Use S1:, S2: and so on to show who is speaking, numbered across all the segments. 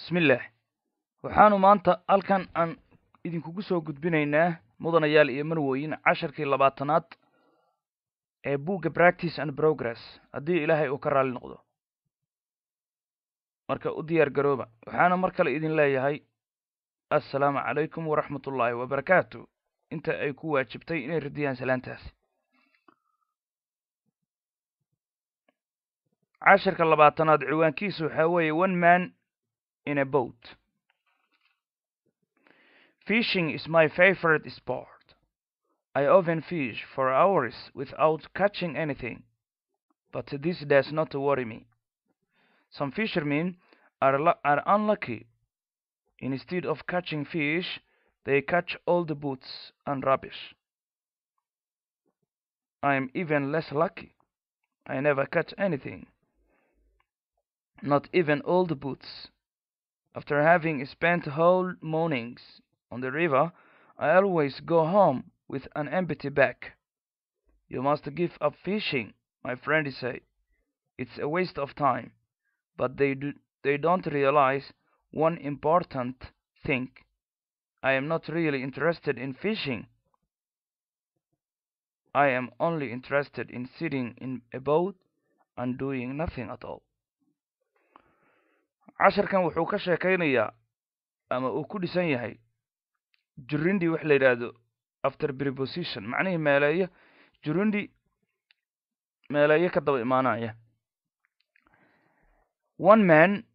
S1: bismillaah waxaanu maanta halkan aan idinkugu soo gudbinaynaa mudanayaal iyo marwooyin casharkii labaatanaad ee buugga practice and progress haddii ilaahay uu ka raalli noqdo marka u diyaar garooba waxaana mar kale idin leeyahay assalaamu calaykum waraxmat ullaahi wabarakaatu inta ay ku waajibtay inay radiyaan salaantaasi casharka labaatanaad ciwaankiisu waxaa weeye one man in a boat fishing is my favorite sport i often fish for hours without catching anything but this does not worry me some fishermen are, are unlucky instead of catching fish they catch all the boots and rubbish i am even less lucky i never catch anything not even all the boots. After having spent whole mornings on the river, I always go home with an empty bag. You must give up fishing, my friends say. It's a waste of time, but they do, they don't realize one important thing. I am not really interested in fishing. I am only interested in sitting in a boat and doing nothing at all. casharkan wuxuu ka sheekaynayaa ama uu ku dhisan yahay jurundi wax la yidhaahdo after preposition macnihii meeleeyo jurundi meeleeyo ka daba imaanaya one man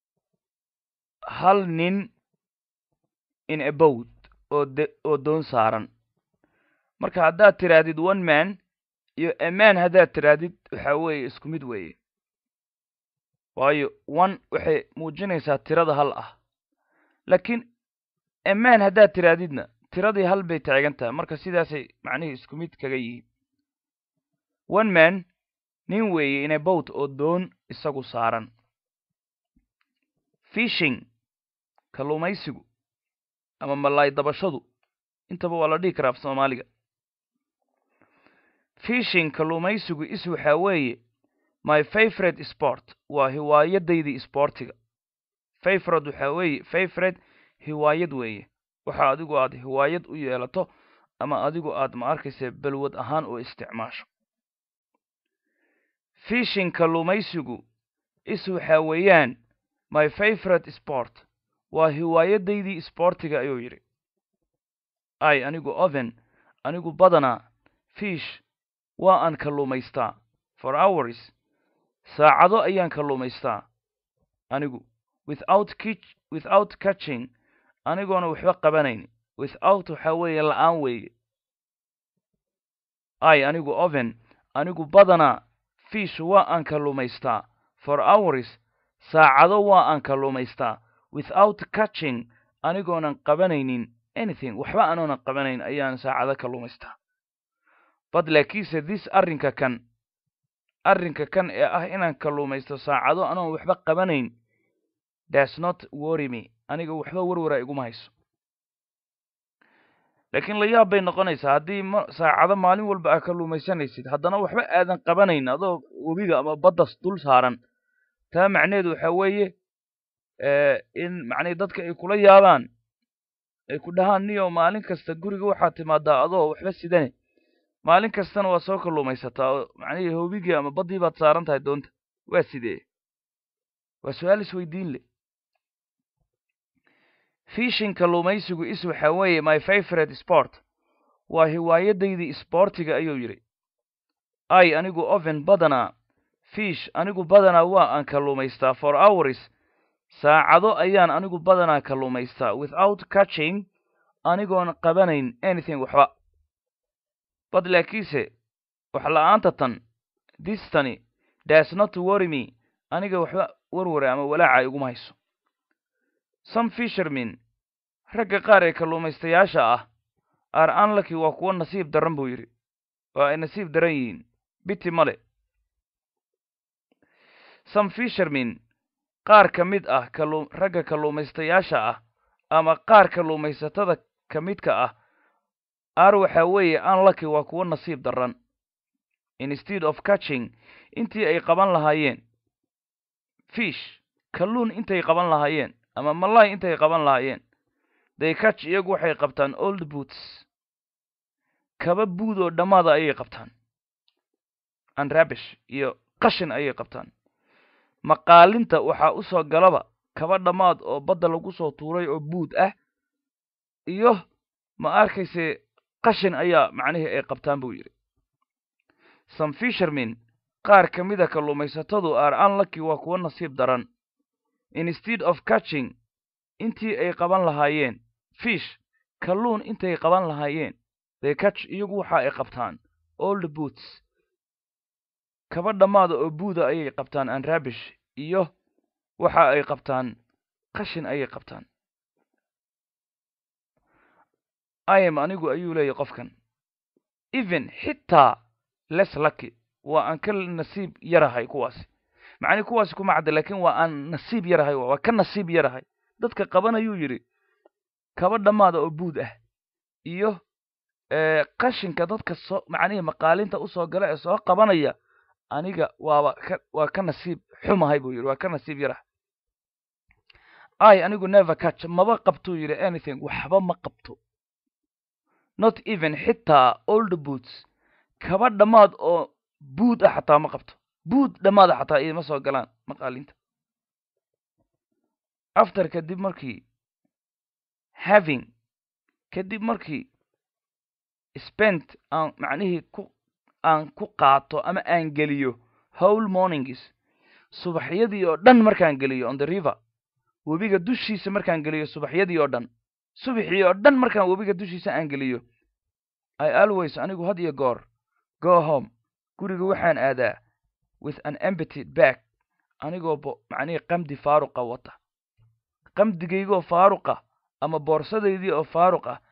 S1: hal nin in a boat oo de oo doon saaran marka haddaad tirahdid one man iyo a man haddaad tirahdid waxaa weeye isku mid weeye waayo one waxay muujinaysaa tirada hal ah laakiin amaan haddaad tiraadidna tiradii hal bay taagan tahay marka sidaasay macnihii isku mid kaga yihiin one man nin weeye ina bowt oo doon isagu saaran fishing kalluumaysigu ama malaay dabashadu intaba waa la dhihi karaa af soomaaliga fishing kalluumaysigu is waxaa weeye my favorite sport waa hiwaayadaydii isboortiga favorite waxaa weeye favorite hiwaayad weeye waxa adigu aad hiwaayad u yeelato ama adigu aad ma arkaysa balwad ahaan oo isticmaasho fishing kalluumaysigu is waxaa weeyaan my favorite sport waa hiwaayadaydii isboortiga ayuu yidhi ay anigu oven anigu badanaa fish waa aan kalluumaystaa for hours saacado ayaan kalluumaystaa anigu without kich without catching anigoona waxba qabanayn without waxaa weeye la-aan weeye ay anigu oven anigu badanaa fish waa aan kalluumaystaa for hours saacado waa aan kalluumaystaa without catching anigoonan qabanaynin anything waxba anoonan qabanayn ayaan saacado kalluumaystaa bad laakiinse this arrinka kan arrinka kan ee ah inaan kalluumaysto saacado anoon waxba qabanayn das not worry me aniga waxba warwara iguma hayso laakiin la yaab bay noqonaysaa haddii ma saacado maalin walba aa kalluumaysanaysid haddana waxba aadan qabanayn adoo webiga ama baddas dul saaran taa macneheedu waxaa weeye in macnii dadka ay kula yaabaan ay ku dhahaan niyo maalin kasta guriga waxaad timaadaa adoo waxba sidane maalin kastana waa soo kalluumaysataa oo macnihii hobigii ama baddii baad saaran tahay doonta waa sidee waa su-aal isweydiin leh fishing kalluumaysigu is waxaa weeye my favorite sport waa hiwaayadaydii isboortiga ayuu yidhi ay anigu oven badanaa fish anigu badanaa waa aan kalluumaystaa for hours saacado ayaan anigu badanaa kalluumaystaa without catching anigoon qabanayn anything waxba bad laakiinse wax la-aanta tan distani das not worry me aniga waxba warware ama walaaca iguma hayso some fishermen ragga qaar ee kalluumaystayaasha ah are unlucky waa kuwo nasiib daran buu yidhi waa ay nasiib daran yihiin biti male some fishermen qaar ka mid ah kalu ragga kalluumaystayaasha ah ama qaar kalluumaysatada ka midka ah ar waxaa weeye unlucky waa kuwo nasiib daran instead of catching intii ay qaban lahaayeen fish kalluun intay qaban lahaayeen ama malay intay qaban lahaayeen they catch iyagu waxay qabtaan old boots kaba buud oo dhammaada ayay qabtaan and rabish iyo qashin ayay qabtaan maqaalinta waxaa u soo galaba kaba dhammaad oo badda lagu soo tuuray oo buud ah iyo ma arkayse qashin ayaa macnihii ay qabtaan buu yidhi some fishermen qaar ka mida kalluumaysatadu are unlucky waa kuwa nasiib daran instead of catching intii ay qaban lahaayeen fish kalluun intay qaban lahaayeen they catch iyagu waxa ay qabtaan old boots kaba dhammaada oo buuda ayay qabtaan and rabish iyo waxa ay qabtaan qashin ayay qabtaan im anigu ayuu leeyahy qofkan even xitaa less lucky waa aan ka nasiib yarahay kuwaasi macnii kuwaasi kuma cadda lakin waa aan nasiib yarahay waa ka nasiib yarahay dadka qabanayuu yidhi kaba dhammaada oo buud ah iyo qashinka dadka soo macnihii maqaalinta usoo gala ee soo qabanaya aniga waaba ka waa ka nasiib xumahay buu yidhi waa ka nasiib yarahay i anigu never catch maba qabtuu yidhi anything waxba ma qabto not even xitaa old boots kaba dhammaad oo buud ah xataa ma qabto buud dhammaada xataa iima soo galaan maqaalinta after kadib markii having kadib markii spent aan macnihii ku aan ku qaato ama aan geliyo whole mornings subaxyadii oo dhan markaan geliyo on the river webiga dushiisa markaan geliyo subaxyadii oo dhan subaxii oo dhan markaan webiga dushiisa aan geliyo i always anigu had iyo goor go home guriga waxaan aadaa with an empty bag anigoo bo macnihii qamdi faaruqa wata qamdigaygoo faaruqa ama boorsadaydii oo faaruq ah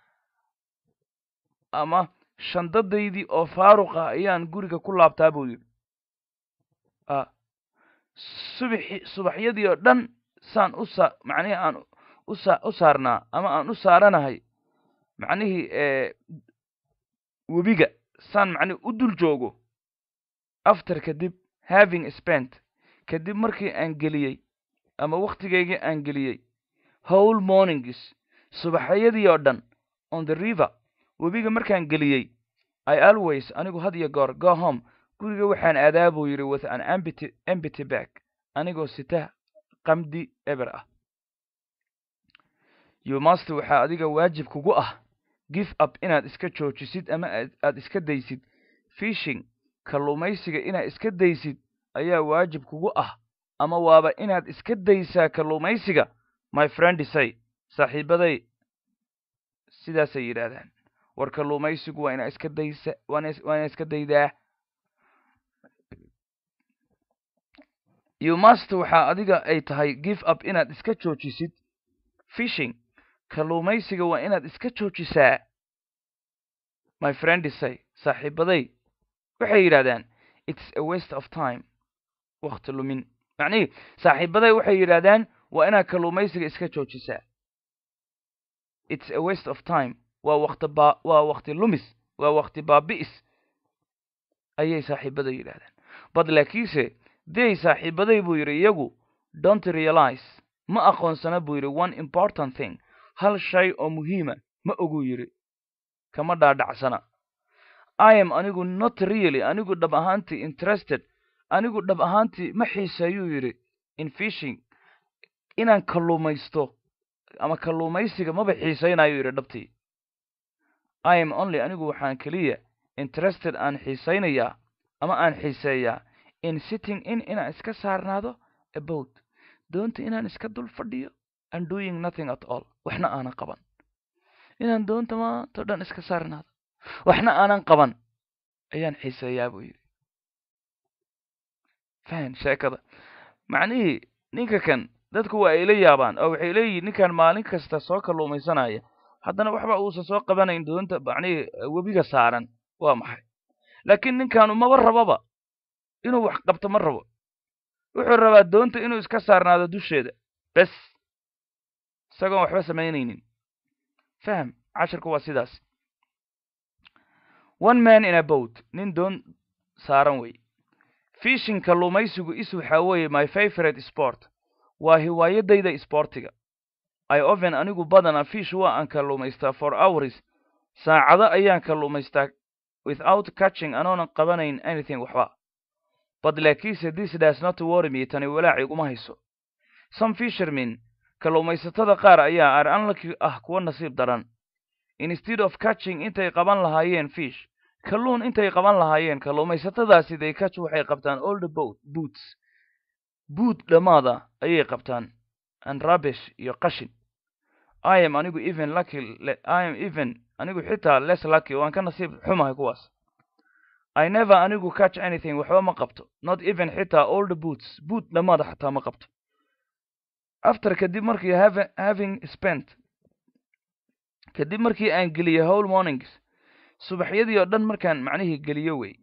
S1: ama shandadaydii oo faaruq ah ayaan guriga ku laabtaa buu yidhi a subaxi subaxyadii oo dhan saan u saa macnihii aan usa u saarnaa ama aan u saaranahay macnihii webiga saan macnihi u dul joogo after kadib having spent kadib markii aan geliyey ama wakhtigaygii aan geliyey whole mornings subaxyadii oo dhan on the river webiga markaan geliyey i always anigu had iyo goor go home guriga waxaan aadaa buu yidhi with an ambity ambity bag anigoo sita qamdi eber ah you must waxaa adiga waajib kugu ah give up inaad iska joojisid ama aad iska daysid fishing kalluumaysiga inaad iska daysid ayaa waajib kugu ah ama waaba inaad iska daysaa kalluumaysiga my friend say saaxiibaday sidaasay yidhaahdaan war kalluumaysigu waa inaa iska daysa waa inaa iska daydaa you must waxaa adiga ay tahay give up inaad iska joojisid fishing kalluumaysiga waa inaad iska joojisaa my friend say saaxiibaday waxay yidhahdaan it's a waste of time wakti lumin macnihii saaxiibaday waxay yidhahdaan waa inaad kalluumaysiga iska joojisaa it's a waste of time waa wakti ba waa wakti lumis waa wakti baabi'is ayay saaxiibaday yidhahdaan bad laakiinse day saaxiibaday buu yidhi iyagu don't realize ma aqoonsana buu yidhi one important thing hal shay oo muhiima ma oguu yidhi kama dhaadhacsana i am anigu not really anigu dhab ahaantii interested anigu dhab ahaantii ma xiiseeyuu yidhi in fishing inaan kalluumaysto ama kalluumaysiga maba xiisaynayo yidhi dhabtii i am only anigu waxaan keliya interested aan xiisaynayaa ama aan xiiseeyaa in sitting in inaan iska saarnaado about doonta inaan iska dul fadhiyo and doing nothing at all waxna aanan qaban inaan doonta maantao dhan iska saarnaado waxna aanan qaban ayaan xiiseeyaa buu yidhi fahan sheekada macnihii ninka kan dadku waa ay la yaabaan oo waxay leeyihin ninkan maalin kasta soo kalluumaysanaya haddana waxba uusan soo qabanayn doonta macnihii webiga saaran waa maxay laakiin ninkaanu maba rababa inuu wax qabto ma rabo wuxuu rabaa doonta inuu iska saarnaado dusheeda bes isagoon waxba samaynaynin faham cashirku waa sidaas one man in a boat nin doon saaran wey fishing kalluumaysigu is waxaa weeye my favorite sport waa hiwaayadayda isboortiga i oven anigu badana fish waa aan kalluumaystaa for hours saacado ayaan kalluumaystaa without catching anoonan qabanayn anything waxba but laakiinse this does not worry me tani walaac iguma hayso some fishermen kalluumaysatada qaar ayaa are unlucky ah kuwa nasiib daran instead of catching intay qaban lahaayeen fish kalluun intay qaban lahaayeen kalluumaysatadaasi they catch waxay qabtaan all the boat boots boot dhammaada ayay qabtaan and rubbish iyo qashin i am anigu even lucky i am even anigu xitaa less lucky waan ka nasiib xumahay kuwaas i never anigu catch anything waxba ma qabto not even xitaa all the boots boot dhammaada xataa ma qabto after kadib markii have, having spent kadib markii aan geliyey whole mornings subaxyadii oo dhan markaan macnihii geliyo wey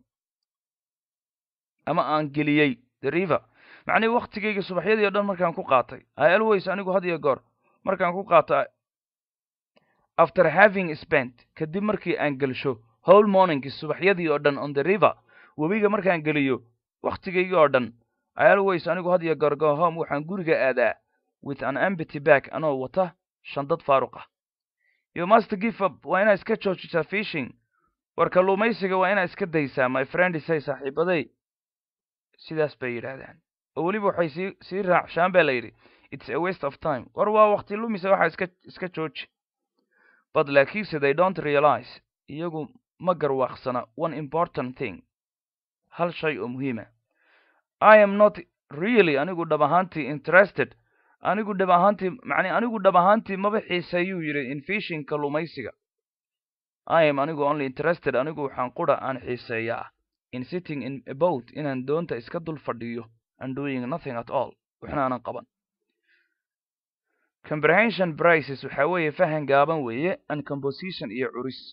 S1: ama aan geliyey the river macnihii waktigayga subaxyadii o dhan markaan ku qaatay i always anigu had iyo goor markaan ku qaato after having spent kadib markii aan gelsho whole mornings subaxyadii oo dhan on the river webiga markaan geliyo wakhtigaygii oo dhan i always anigu had iyo goor go home waxaan guriga aadaa with an empty bag anoo wata shandad faaruq ah you must give up waa inaa iska joojisaa fishing war kalluumaysiga waa inaa iska daysaa my friend say saaxiibaday sidaas bay yidhaahdaan oo weliba waxay sii sii raacshaan baa la yidhi it's a waste of time war waa wakti lumisa waxaa iska iska jooji but laakiinse they don't realize iyagu ma garwaaqsana one important thing hal shay oo muhiima i am not really anigu dhab ahaantii interested anigu dhab ahaantii macni anigu dhab ahaantii maba xiiseeyuu yidhi in fishing kalluumaysiga i am anigu only interested anigu waxaan qura aan xiiseeyaa in sitting in a boat inaan doonta iska dul fadhiyo and doing nothing at all waxna aanan qaban comprehension prices waxaa weeye fahan gaaban weeye and composition iyo curis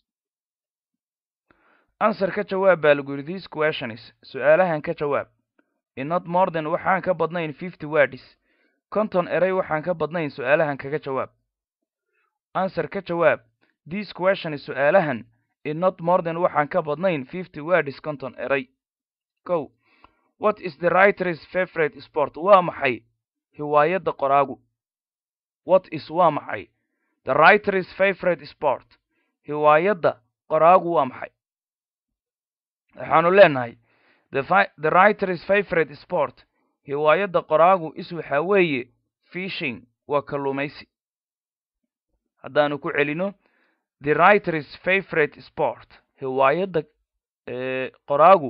S1: answer ka jawaab baa lagu yidhi this questions su-aalahan ka jawaab in not more than waxaan ka badnayn fifty words konton eray waxaan ka badnayn su-aalahan kaga jawaab answer ka jawaab this questions su-aalahan in not more than waxaan ka badnayn fifty words konton eray kow what is the writer's favorite sport waa maxay hiwaayadda qoraagu what is waa maxay the writer's favorite sport hiwaayadda qoraagu waa maxay waxaanu leenahay the writer's favorite sport hiwaayadda qoraagu is waxaa weeye fishing waa kalluumaysi haddaanu ku celino the writer's favorite sport hiwaayadda qoraagu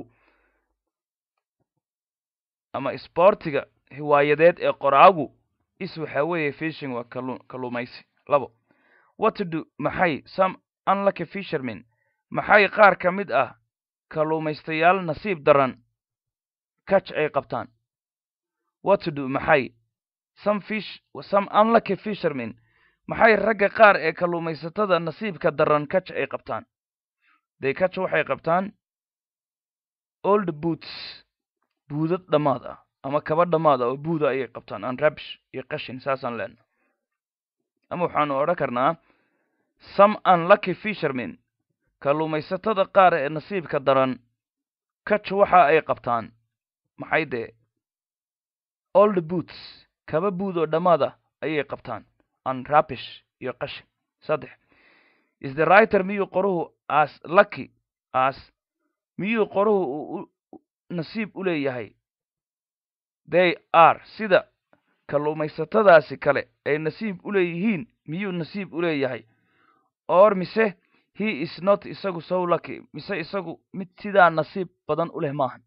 S1: ama sportiga hiwaayadeed ee qoraagu is waxaa weeye fishing waa kallu kalluumaysi labo what to do maxay some unlucky fishermen maxay qaar ka mid ah kalluumaystayaal nasiib daran catch ay qabtaan what to do maxay some fish some unlucky fishermen maxay ragga qaar ee kalluumaysatada nasiibka daran catch ay qabtaan they catch waxay qabtaan old boots buudad dhammaad ah ama kaba dhammaad ah oo buuda ayay qabtaan aan rabish iyo qashin saasaan leenaha ama waxaanu odhan karnaa some unlucky fishermen kalluumaysatada qaar ee nasiibka daran catch waxa ay qabtaan maxay dee old boots kaba buud oo dhammaad ah ayay qabtaan an rabish iyo qashin saddex is the writer miyuu qoruhu as lucky as miyuu qoruhu uu nasiib u leeyahay they are sida kalluumaysatadaasi kale ay nasiib u leeyihiin miyuu nasiib u leeyahay or mise he is not isagu so lucky mise isagu mid sidaa nasiib badan u leh maahan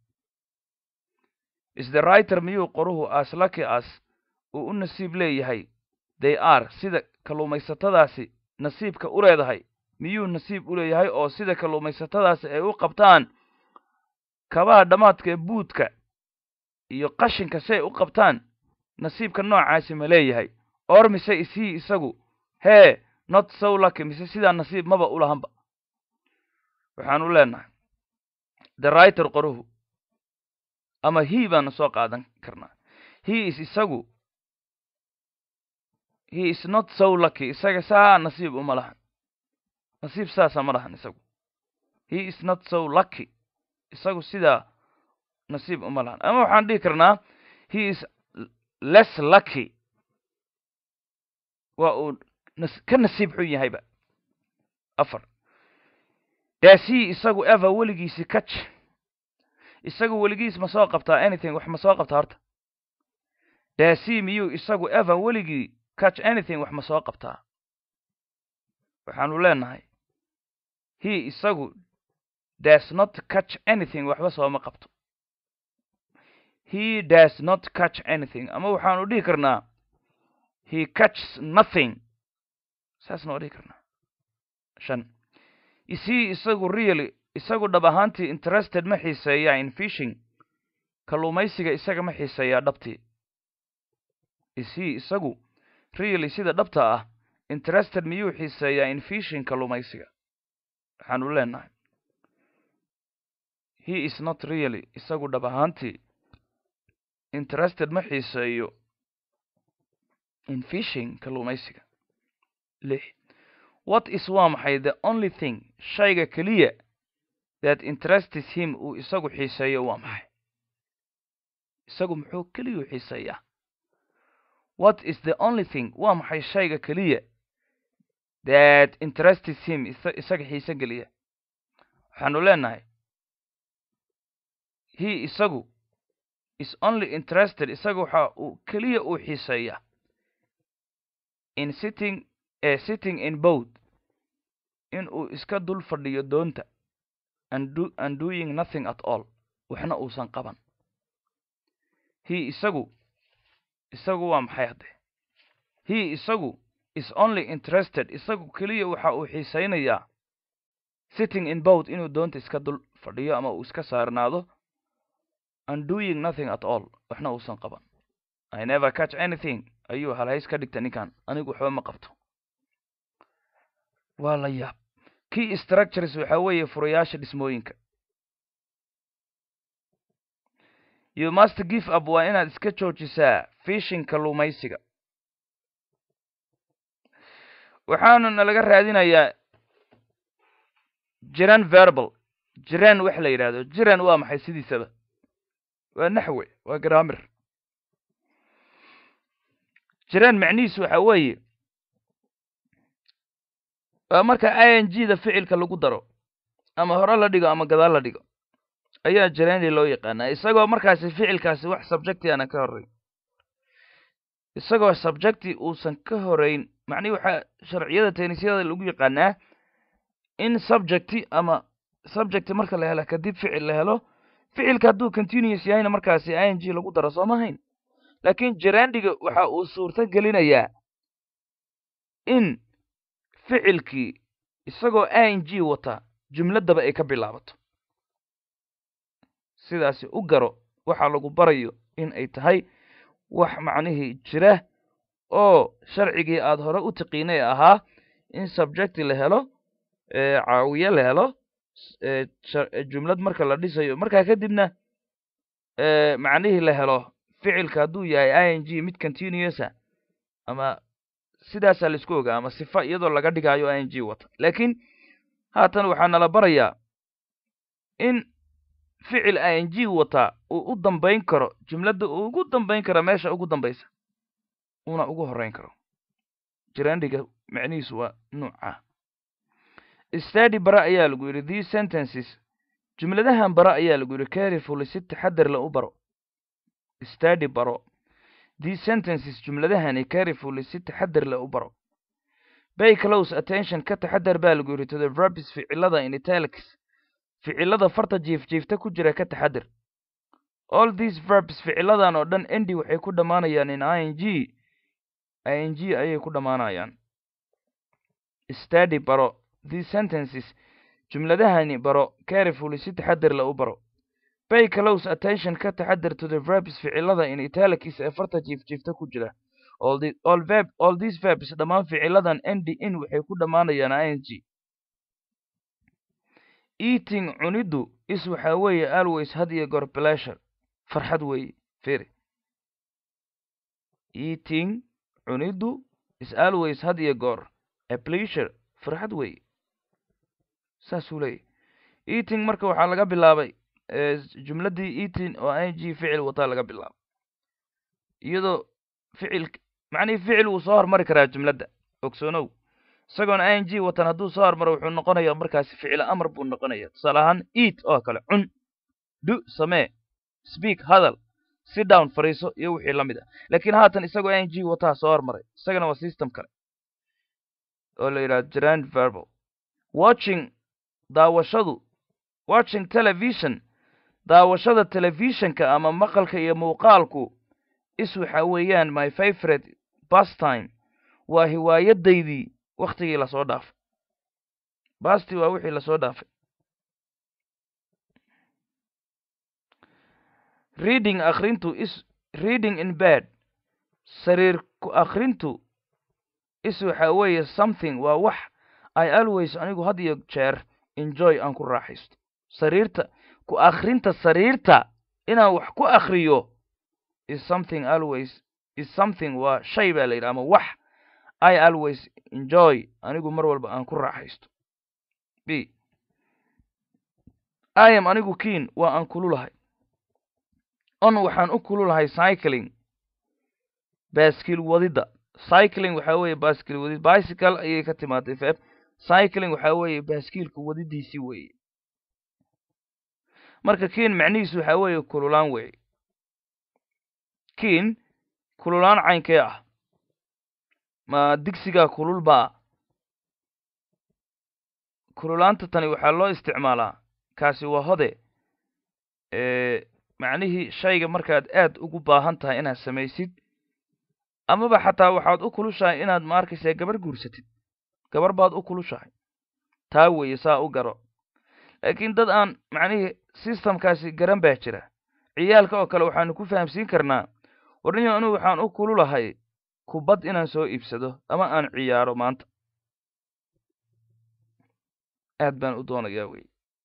S1: is the writer miyuu qoruhu as lucky as uu u nasiib leeyahay they are sida kalluumaysatadaasi nasiibka u leedahay miyuu nasiib u leeyahay oo sida kalluumaysatadaasi ay u qabtaan kabaha dhammaadka ee buudka iyo qashinka si ay u qabtaan nasiibka noocaasi ma leeyahay or mise ishii isagu hee not so lucky mise sidaa nasiib maba u lahanba waxaan u leenahay the writer qoruhu ama he baanu soo qaadan karnaa he is isagu he is not so lucky isaga saa nasiib uma lahan nasiib saasa ma lahan isagu he is not so lucky isagu sidaa nasiib uma lahan ama waxaan dhihi karnaa he is less lucky waa uu nas ka nasiib xun yahayba afar daasii isagu eva weligiisi catch isagu weligiis ma soo qabtaa anything wax ma soo qabtaa horta daasii miyuu isagu eva weligii catch anything wax ma soo qabtaa waxaanu leenahay he isagu does not catch anything waxba sooma qabto he does not catch anything ama waxaanu dhihi karnaa he catches nothing saasna waa dhihi karnaa shan is he isagu really isagu dhab ahaantii interested ma xiiseeyaa in fishing kalluumaysiga isaga ma xiiseeyaa dhabtii is he isagu really sida dhabta ah interested miyuu xiiseeyaa in fishing kalluumaysiga waxaanu leenahay he is not really isagu dhab ahaantii interested ma xiiseeyo in fishing kalluumaysiga lix what is waa maxay the only thing shayga keliya that interests him uu isagu xiiseeyo waa maxay isagu muxuu keliyuu xiiseeyaa what is the only thing waa maxay shayga keliya that interests him isaga xiise geliya waxaanu leenahay he isagu is only interested isaga waxa uu keliya uu xiiseeyaa in sitting uh, sitting in boat in uu iska dul fadhiyo doonta and, do, and doing nothing at all waxna uusan qaban he isagu isagu waa maxay haddee he isagu is only interested isagu keliya waxa uu xiisaynayaa sitting in boat inuu doonta iska dul fadhiyo ama uu iska saarnaado and doing nothing at all waxna uusan qaban i never catch anything ayuu halhays ka dhigta ninkan anigu waxba ma qabto waa la yaab key structures waxa weeye furayaasha dhismooyinka you must give up waa inaad iska joojisaa fishing kalluumaysiga waxaanuna laga raadinayaa jiran verbal jiran wax la yidhaahdo jiran waa maxay sidiisaba waa naxwe waa grammar jiran macnihiisu waxa weeye waa marka i n g da ficilka lagu daro ama hore la dhigo ama gadaal la dhigo ayaa jirani loo yaqaanaa isagoo markaasi ficilkaasi wax subjecti aanan ka horrayn isagoo subjecti uusan ka horeyn macnihi waxaa sharciyada tenisyada lagu yaqaanaa in subjecti ama subjecti marka la helo kadib ficil la helo ficilka hadduu continuous yahayna markaasi i n g lagu daro soo mahayn laakiin jirandiga waxa uu suurto gelinayaa in ficilkii isagoo i n g wata jumladdaba ay ka bilaabato sidaasi u garo waxaa lagu barayo in ay tahay wax macnihii jira oo sharcigii aada hore u tiqiinay ahaa in subjecti la helo caawiye la helo jumlad marka la dhisayo markaa kadibna macnihii la helo ficilka hadduu yahay i n g mid continuousa ama sidaasaa laisku ogaa ama sifa iyadoo laga dhigaayo i n g wata laakiin haatan waxaa nala barayaa in ficil i n g wataa uu u dambayn karo jumladda uu ugu dambayn karo meesha ugu dambaysa uuna ugu horreyn karo jirandhiga macnihiisu waa nuuca stady bara ayaa lagu yidhi these sentences jumladahan bara ayaa lagu yidhi carefully si taxadar la u baro stady baro these sentences jumladahani carefully si taxadar la u baro bay close attention ka taxadar baa lagu yidhi to the verbs ficilada in italics ficilada farta jiifjiifta ku jira ka taxadar all these verbs ficiladan oo dhan endi waxay ku dhammaanayaan in i n g i n g ayay ku dhammaanayaan stady baro these sentences jumladahani baro carefully si taxadar la u baro bay close attention ka taxadar to the verbs ficilada in italics ee farta jiifjiifta ku jira all, the, all, verb, all these verbs dhammaan ficiladan endi in waxay ku dhammaanayaan i n g eating cuniddu is waxaa weeye always had iyo goor pleasure farxad weeye firi eating cuniddu is always had iyo goor a pleasure farxad weeye saasuu leeyahy eating marka waxaa laga bilaabay jumladdii eating oo i n g ficil wataa laga bilaabay iyadoo ficil macnihii ficil wuu soo hormari karaa jumladda ogsoonow isagoona i n g watan hadduu soo hormaro wuxuu noqonayaa markaasi ficilo amar buu noqonaya tusaale ahaan eat oo kale cun do samee speak hadal sit down fariiso iyo wixii la mid ah laakiin haatan isagoo i n g wataa soo hormaray isagana waa system kale oo la yidhaha grand verbal watching daawashadu watching television daawashada telefishinka ama maqalka iyo muuqaalku is waxa weeyaan my favorite bastime waa hiwaayadaydii waktigii lasoo dhaafay basti waa wixii lasoo dhaafay reading akrintu is reading in bed sariir ku akrintu is waxa weeye something waa wax i always anigu had iyo jeer enjoy aan ku raaxaysto sariirta ku akrinta sariirta inaan wax ku akriyo is something always is something waa shay baa la yidhi ama wax i always enjoy anigu mar walba aan ku raaxaysto b i am anigu keen waa aan kululahay on waxaan u kululahay cycling baaskiil wadidda cycling waxaa weeye baaskiil wadid bicycle ayay ka timaaday feb cycling waxaa weeye baaskiilka wadidiisii weeye marka keen macnihiisu waxaa weeye kululaan weeye keen kululaan caynkee ah ma digsigaa kulul baa kululaanta tani waxaa loo isticmaalaa kaasi waa hode macnihii shayga markaad aad ugu baahan tahay inaad samaysid amaba xataa waxaad u kulushahay inaad ma arkaysaa gabar guursatid gabar baad u kulushahay taa weeye saa u garo laakiin dad aan macnihii systemkaasi garan baa jira ciyaalka oo kale waxaanu ku fahamsiin karnaa warniyo anugu waxaan u kululahay kubad inaan soo iibsado ama aan ciyaaro maanta aad baan u doonayaa wey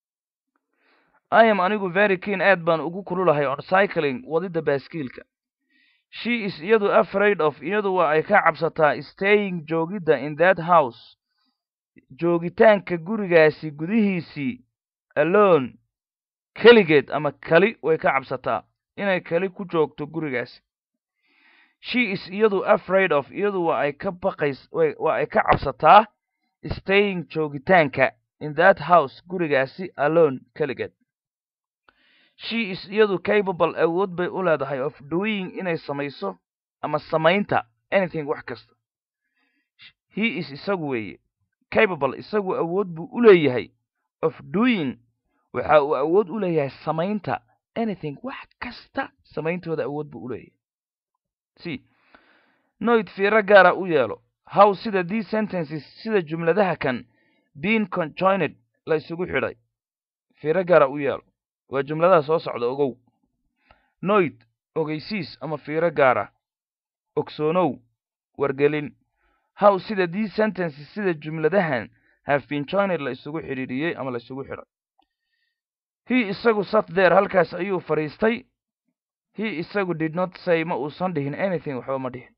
S1: i am anigu very keen aad baan ugu kululahay on cycling wadidda baaskiilka she is iyadu afraid of iyadu waa ay ka cabsataa staying joogidda in that house joogitaanka gurigaasi gudihiisii alone keligeed ama kali way ka cabsataa inay kali ku joogto gurigaasi she is iyadu afraid of iyadu waa ay ka baqays waa ay ka cabsataa staying joogitaanka in that house gurigaasi alone keligeed she is iyadu capable awood bay u leedahay of doing inay samayso ama samaynta anything wax kasta he is isagu weeye capable isagu awood buu u leeyahay of doing waxa uu awood u leeyahay samaynta anything wax kasta samayntooda awood buu u leeyahay c noyd fiiro gaara u yeelo how sida these sentences sida jumladaha kan being conjoined la isugu xidhay fiiro gaara u yeelo waa jumladaha soo socda ogow noyd ogeysiis ama fiiro gaara ogsoonow wargelin how sida these sentences sida jumladahan have been joined la isugu xidhiidhiyey ama la isugu xidhay he isagu sat there halkaas ayuu fadhiistay he isagu did not say ma uusan dhihin anything waxba ma dhihin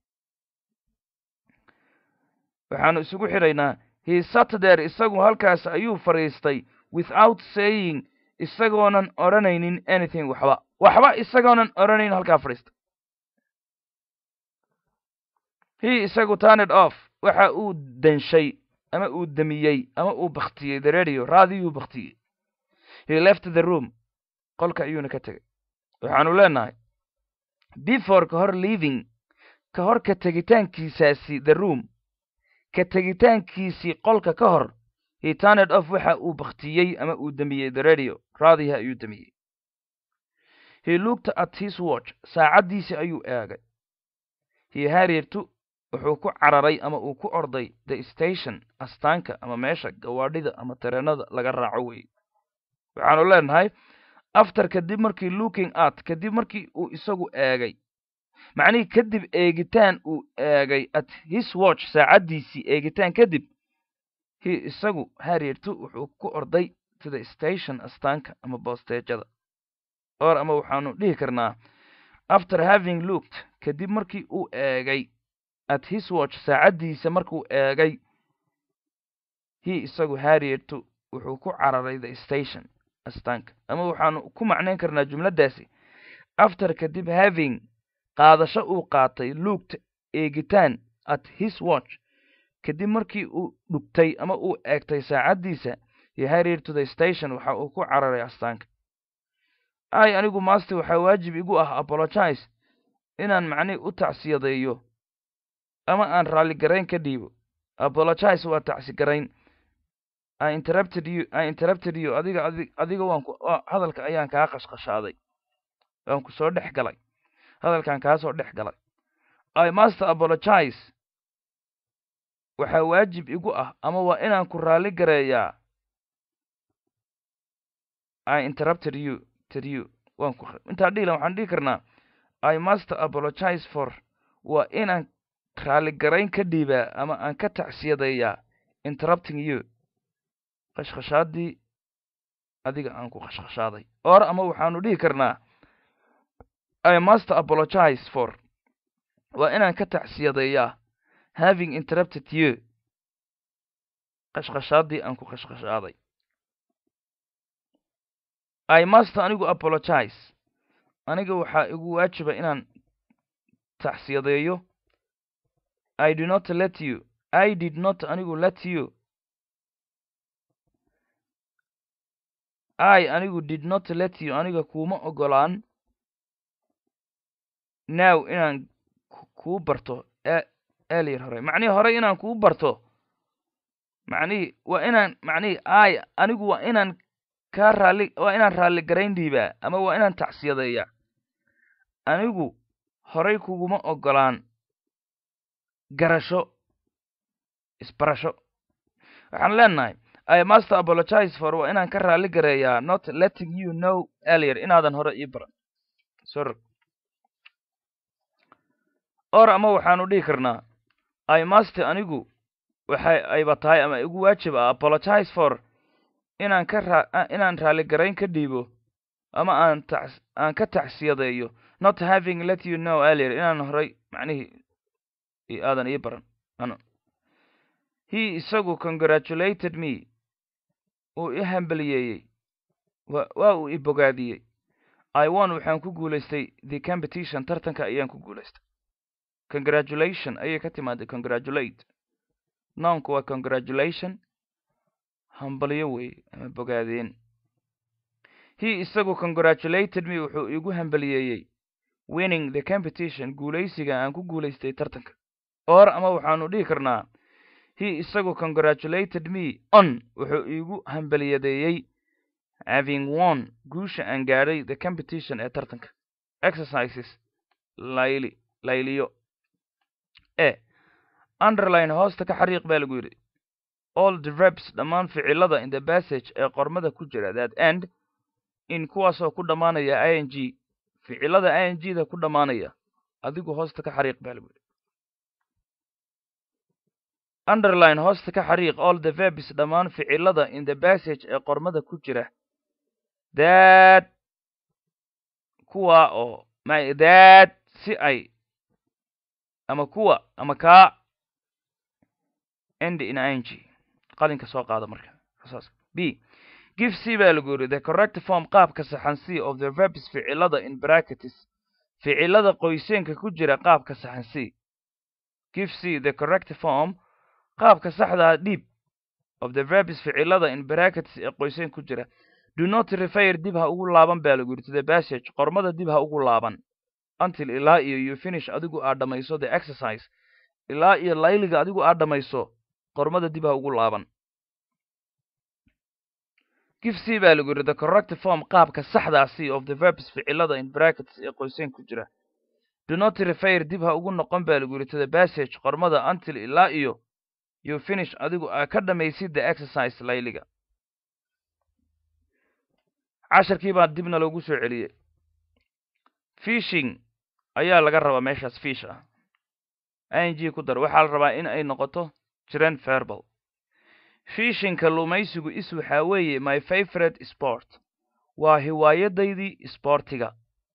S1: waxaanu isugu xidhaynaa he sat there isagu halkaas ayuu fadhiistay without saying isagoonan odhanaynin anything waxba waxba isagoonan odhanayn halkaa fadhiistay he isagu turned off waxa uu danshay ama uu damiyey ama uu baktiyey the radio raadiyuu baktiyey he left the room qolka ayuuna ka tegay waxaanu leenahay before ka hor leaving ka hor ka tegitaankiisaasi the room ka tegitaankiisii qolka ka hor he turned off waxa uu baktiyey ama uu damiyey the radio raadiha ayuu damiyey he looked at his watch saacaddiisii ayuu eegay he hariertu wuxuu ku cararay ama uu ku orday the station astaanka ama meesha gawaadhida ama tareenada laga raaco wey waxaanu leenahay after kadib markii looking at kadib markii uu isagu eegay macnihii kadib eegitaan uu eegay at his watch saacaddiisii eegitaan kadib he isagu hariertu wuxuu ku orday to the station astaanka ama boosteejada or ama waxaanu dhihi karnaa after having looked kadib markii uu eegay at his watch saacaddiisa markuu eegay he isagu hariertu wuxuu ku cararay the station astaanka ama waxaanu ku macnayn karnaa jumladdaasi after kadib having qaadasho uu qaatay looked eegitaan at his watch kadib markii uu dhugtay ama uu eegtay saacaddiisa he hurried to the station waxa uu ku cararay astaanka ay anigu master waxaa waajib igu ah apologize inaan macnihi u tacsiyadeeyo ama aan raalligarayn ka dhiibo apologize waa tacsigarayn I interrupted you I interrupted you adiga adi adiga waan ku hadalka ayaan kaa qashqashaaday waan ku soo dhex galay hadalkan kaa soo dhex galay I must apologize waxaa waajib igu ah ama waa inaan ku raalli gareeyaa I interrupted you ted you waan ku intaa dhihilan waxaan dhihi karnaa I must apologize for waa inaan raalli garayn ka dhiibaa ama aan ka tacsiyadeeyaa interrupting you qashqashaadii adiga aan ku qashqashaaday or ama waxaanu dhihi karnaa I must apologize for waa inaan ka tacsiyadeeyaa having interrupted you qashqashaadii aan ku qashqashaaday I must anigu apologize aniga waxaa igu waajiba inaan tacsiyadeeyo I do not let you I did not anigu let you I anigu did not let you aniga kuuma ogolaan now inaan kuu barto earlier hore macnihii hore inaan kuu barto macnihii waa inaan macnihii ay anigu waa inaan kaa raalli waa inaan raalli garayn dhiibaa ama waa inaan tacsiyadeeyaa anigu horay kuguma ogolaan garasho isbarasho waxaan leenahay I must apologize for waa inaan ka raalli gareeyaa not letting you know earlier inaadan hore ii baran sor or ama waxaanu dhihi karnaa I must anigu waxay ayba tahay ama igu waajib ah apologize for inaan ka raa inaan raalli garayn ka dhiibo ama aan tac aan ka tacsiyadeeyo not having let you know earlier inaan horay macnihii aadan ii baran ano he isagu congratulated me uu i hambaliyeeyey wa waa uu i bogaadiyey i won waxaan ku guulaystay the competition tartanka ayaan ku guulaystay congratulation ayay ka timaaday congratulate noonku waa congratulation hambaliyo wey ama bogaadeen he isagu congratulated me wuxuu igu hambaliyeeyey winning the competition guulaysiga aan ku guulaystay tartanka or ama waxaanu dhihi karnaa he isagu congratulated me on wuxuu igu hambaliyadeeyey having won guusha aan gaadhay the competition ee tartanka exercises layli layliyo e underline hoosta ka xariiq baa lagu yidhi all the verbs dhammaan ficilada in the passage ee qormada ku jira that end in kuwaasoo ku dhammaanaya i n g ficilada i n g da ku dhammaanaya adigu hoosta ka xariiq baa lagu yidhi underline hoosta ka xariiq all the verbs dhammaan ficilada in the passage ee qormada ku jira that kuwa oo that si ay ama kuwa ama kaa end in i n g qalinka soo qaada marka saas b give c baa lagu yidhi the correct form qaabka saxan c of the verbs ficilada in brackets ficilada qoyseenka ku jira qaabka saxan c give c the correct form qaabka saxdaa dhiib of the verbs ficilada in brackets ee qoyseen ku jira do not refer dib ha ugu laaban baa lagu yidhi to the passage qormada dib ha ugu laaban until ilaa iyo you finish adigu aad dhammayso the exercise ilaa iyo layliga adigu aad dhammayso qormada dib ha ugu laaban give c baa lagu yidhi the correct form qaabka saxdaa c of the verbs ficilada in brackets ee qoyseen ku jira do not refer dib ha ugu noqon baa lagu yidhi to the passage qormada until ilaa iyo you finish adigu aa ka dhammaysid the exercise layliga casharkii baa dibna loogu soo celiyey fishing ayaa laga rabaa meeshaas fish ah i n g ku dar waxaa la rabaa in ay noqoto jiren verbal fishinka lumaysigu is waxaa weeye my favorite sport waa hiwaayadaydii sboortiga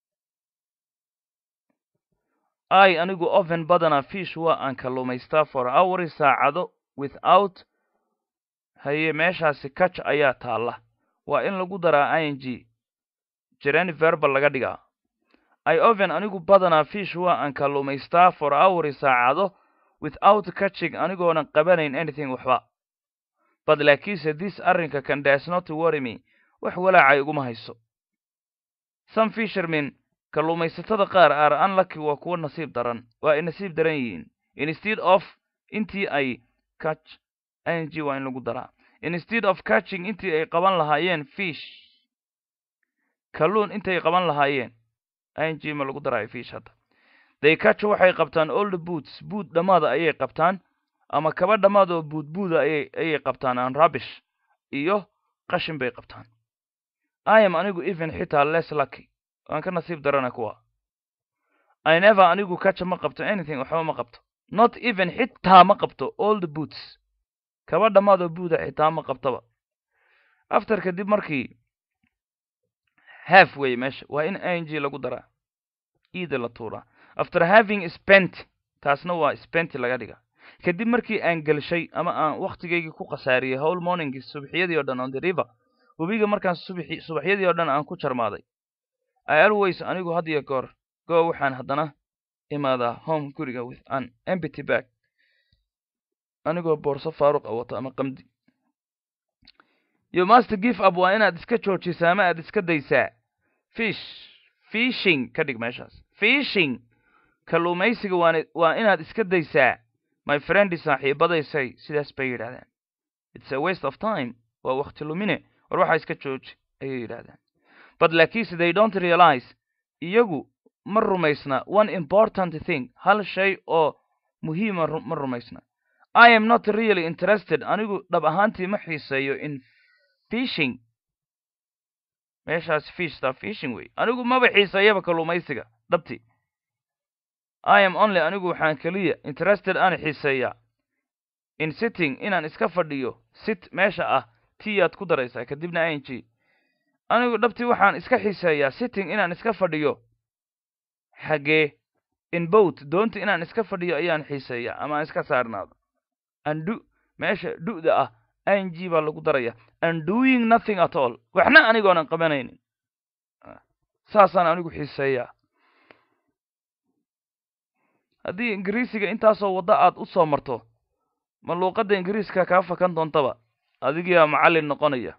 S1: i anigu oven badana fish waa aan kalluumaystaa for houri saacado without haye meeshaasi kaj ayaa taalla waa in lagu daraa i n g jiren verbal laga dhigaa i oven anigu badanaa fish waa aan kalluumaystaa for houri saacado without catching anigoonan qabanayn anything waxba but laakiinse this arrinka can does not worry me wax walaacay iguma hayso some fishermen kalluumaysatada qaar are unlucky waa kuwo nasiib daran waa ay nasiib daran yihiin instead of intii ay catch ing waa in lagu daraa instead of catching intii ay qaban lahaayeen fish kalluun intay qaban lahaayeen ing ma lagu daraayo fish hadda they catch waxay qabtaan all the boots boot dhammaada ayay qabtaan ama kaba dhammaad oo buudbuuda ayay ayay qabtaan aan rubbish iyo qashin bay qabtaan i am anigu even xitaa less lucky waan ka nasiib darana kuwa i never anigu kaja ma qabto anything waxba ma qabto not even xitaa ma qabto all the boots kaba dhammaad oo buuda xitaa ma qabtaba after kadib markii half wey meesha waa in ing lagu daraa ida la tuuraa after having spent taasna waa spent laga dhiga kadib markii aan gelshay ama aan wakhtigaygii ku khasaariyey howl morningii subaxyadii o dhan on the river webiga markaan subaxi subaxyadii oo dhan aan ku jarmaaday i always anigu had iyo goor go waxaan haddana imaadaa home guriga with an empty bag anigoo boorso faaruq a wato ama qamdi you must give up waa inaad iska joojisaa ama aad iska daysaa fish fishing ka dhig meeshaas fishing kalluumaysiga waan waa inaad iska daysaa my friend saaxiibadaysay sidaas bay yidhahdeen it's a waste of time waa wakti lumine war waxaa iska jooji ayay yidhahdeen but laakiinse they don't realize iyagu ma rumaysna one important thing hal shay oo muhiima ma rumaysna i am not really interested anigu dhab ahaantii ma xiiseeyo in fishing meeshaas fishta fishing wey anigu maba xiiseeyaba kalluumaysiga dhabti i am only anigu waxaan keliya interested aan xiiseeyaa in sitting inaan iska fadhiyo sit meesha ah tiyaad ku daraysaa kadibna ing anigu dhabtii waxaan iska xiiseeyaa sitting inaan iska fadhiyo xagee in boat doonta inaan iska fadhiyo ayaan xiiseeyaa ama aan iska saarnaado andu meesha du'da ah ing baa lagu daraya and doing nothing at all waxna anigoonan qabanaynin saasaan anigu xiiseeyaa haddii ingiriisiga intaasoo waddo aad u soo marto ma luuqadda ingiriiska kaa fakan doontaba adigiyaa macallin noqonaya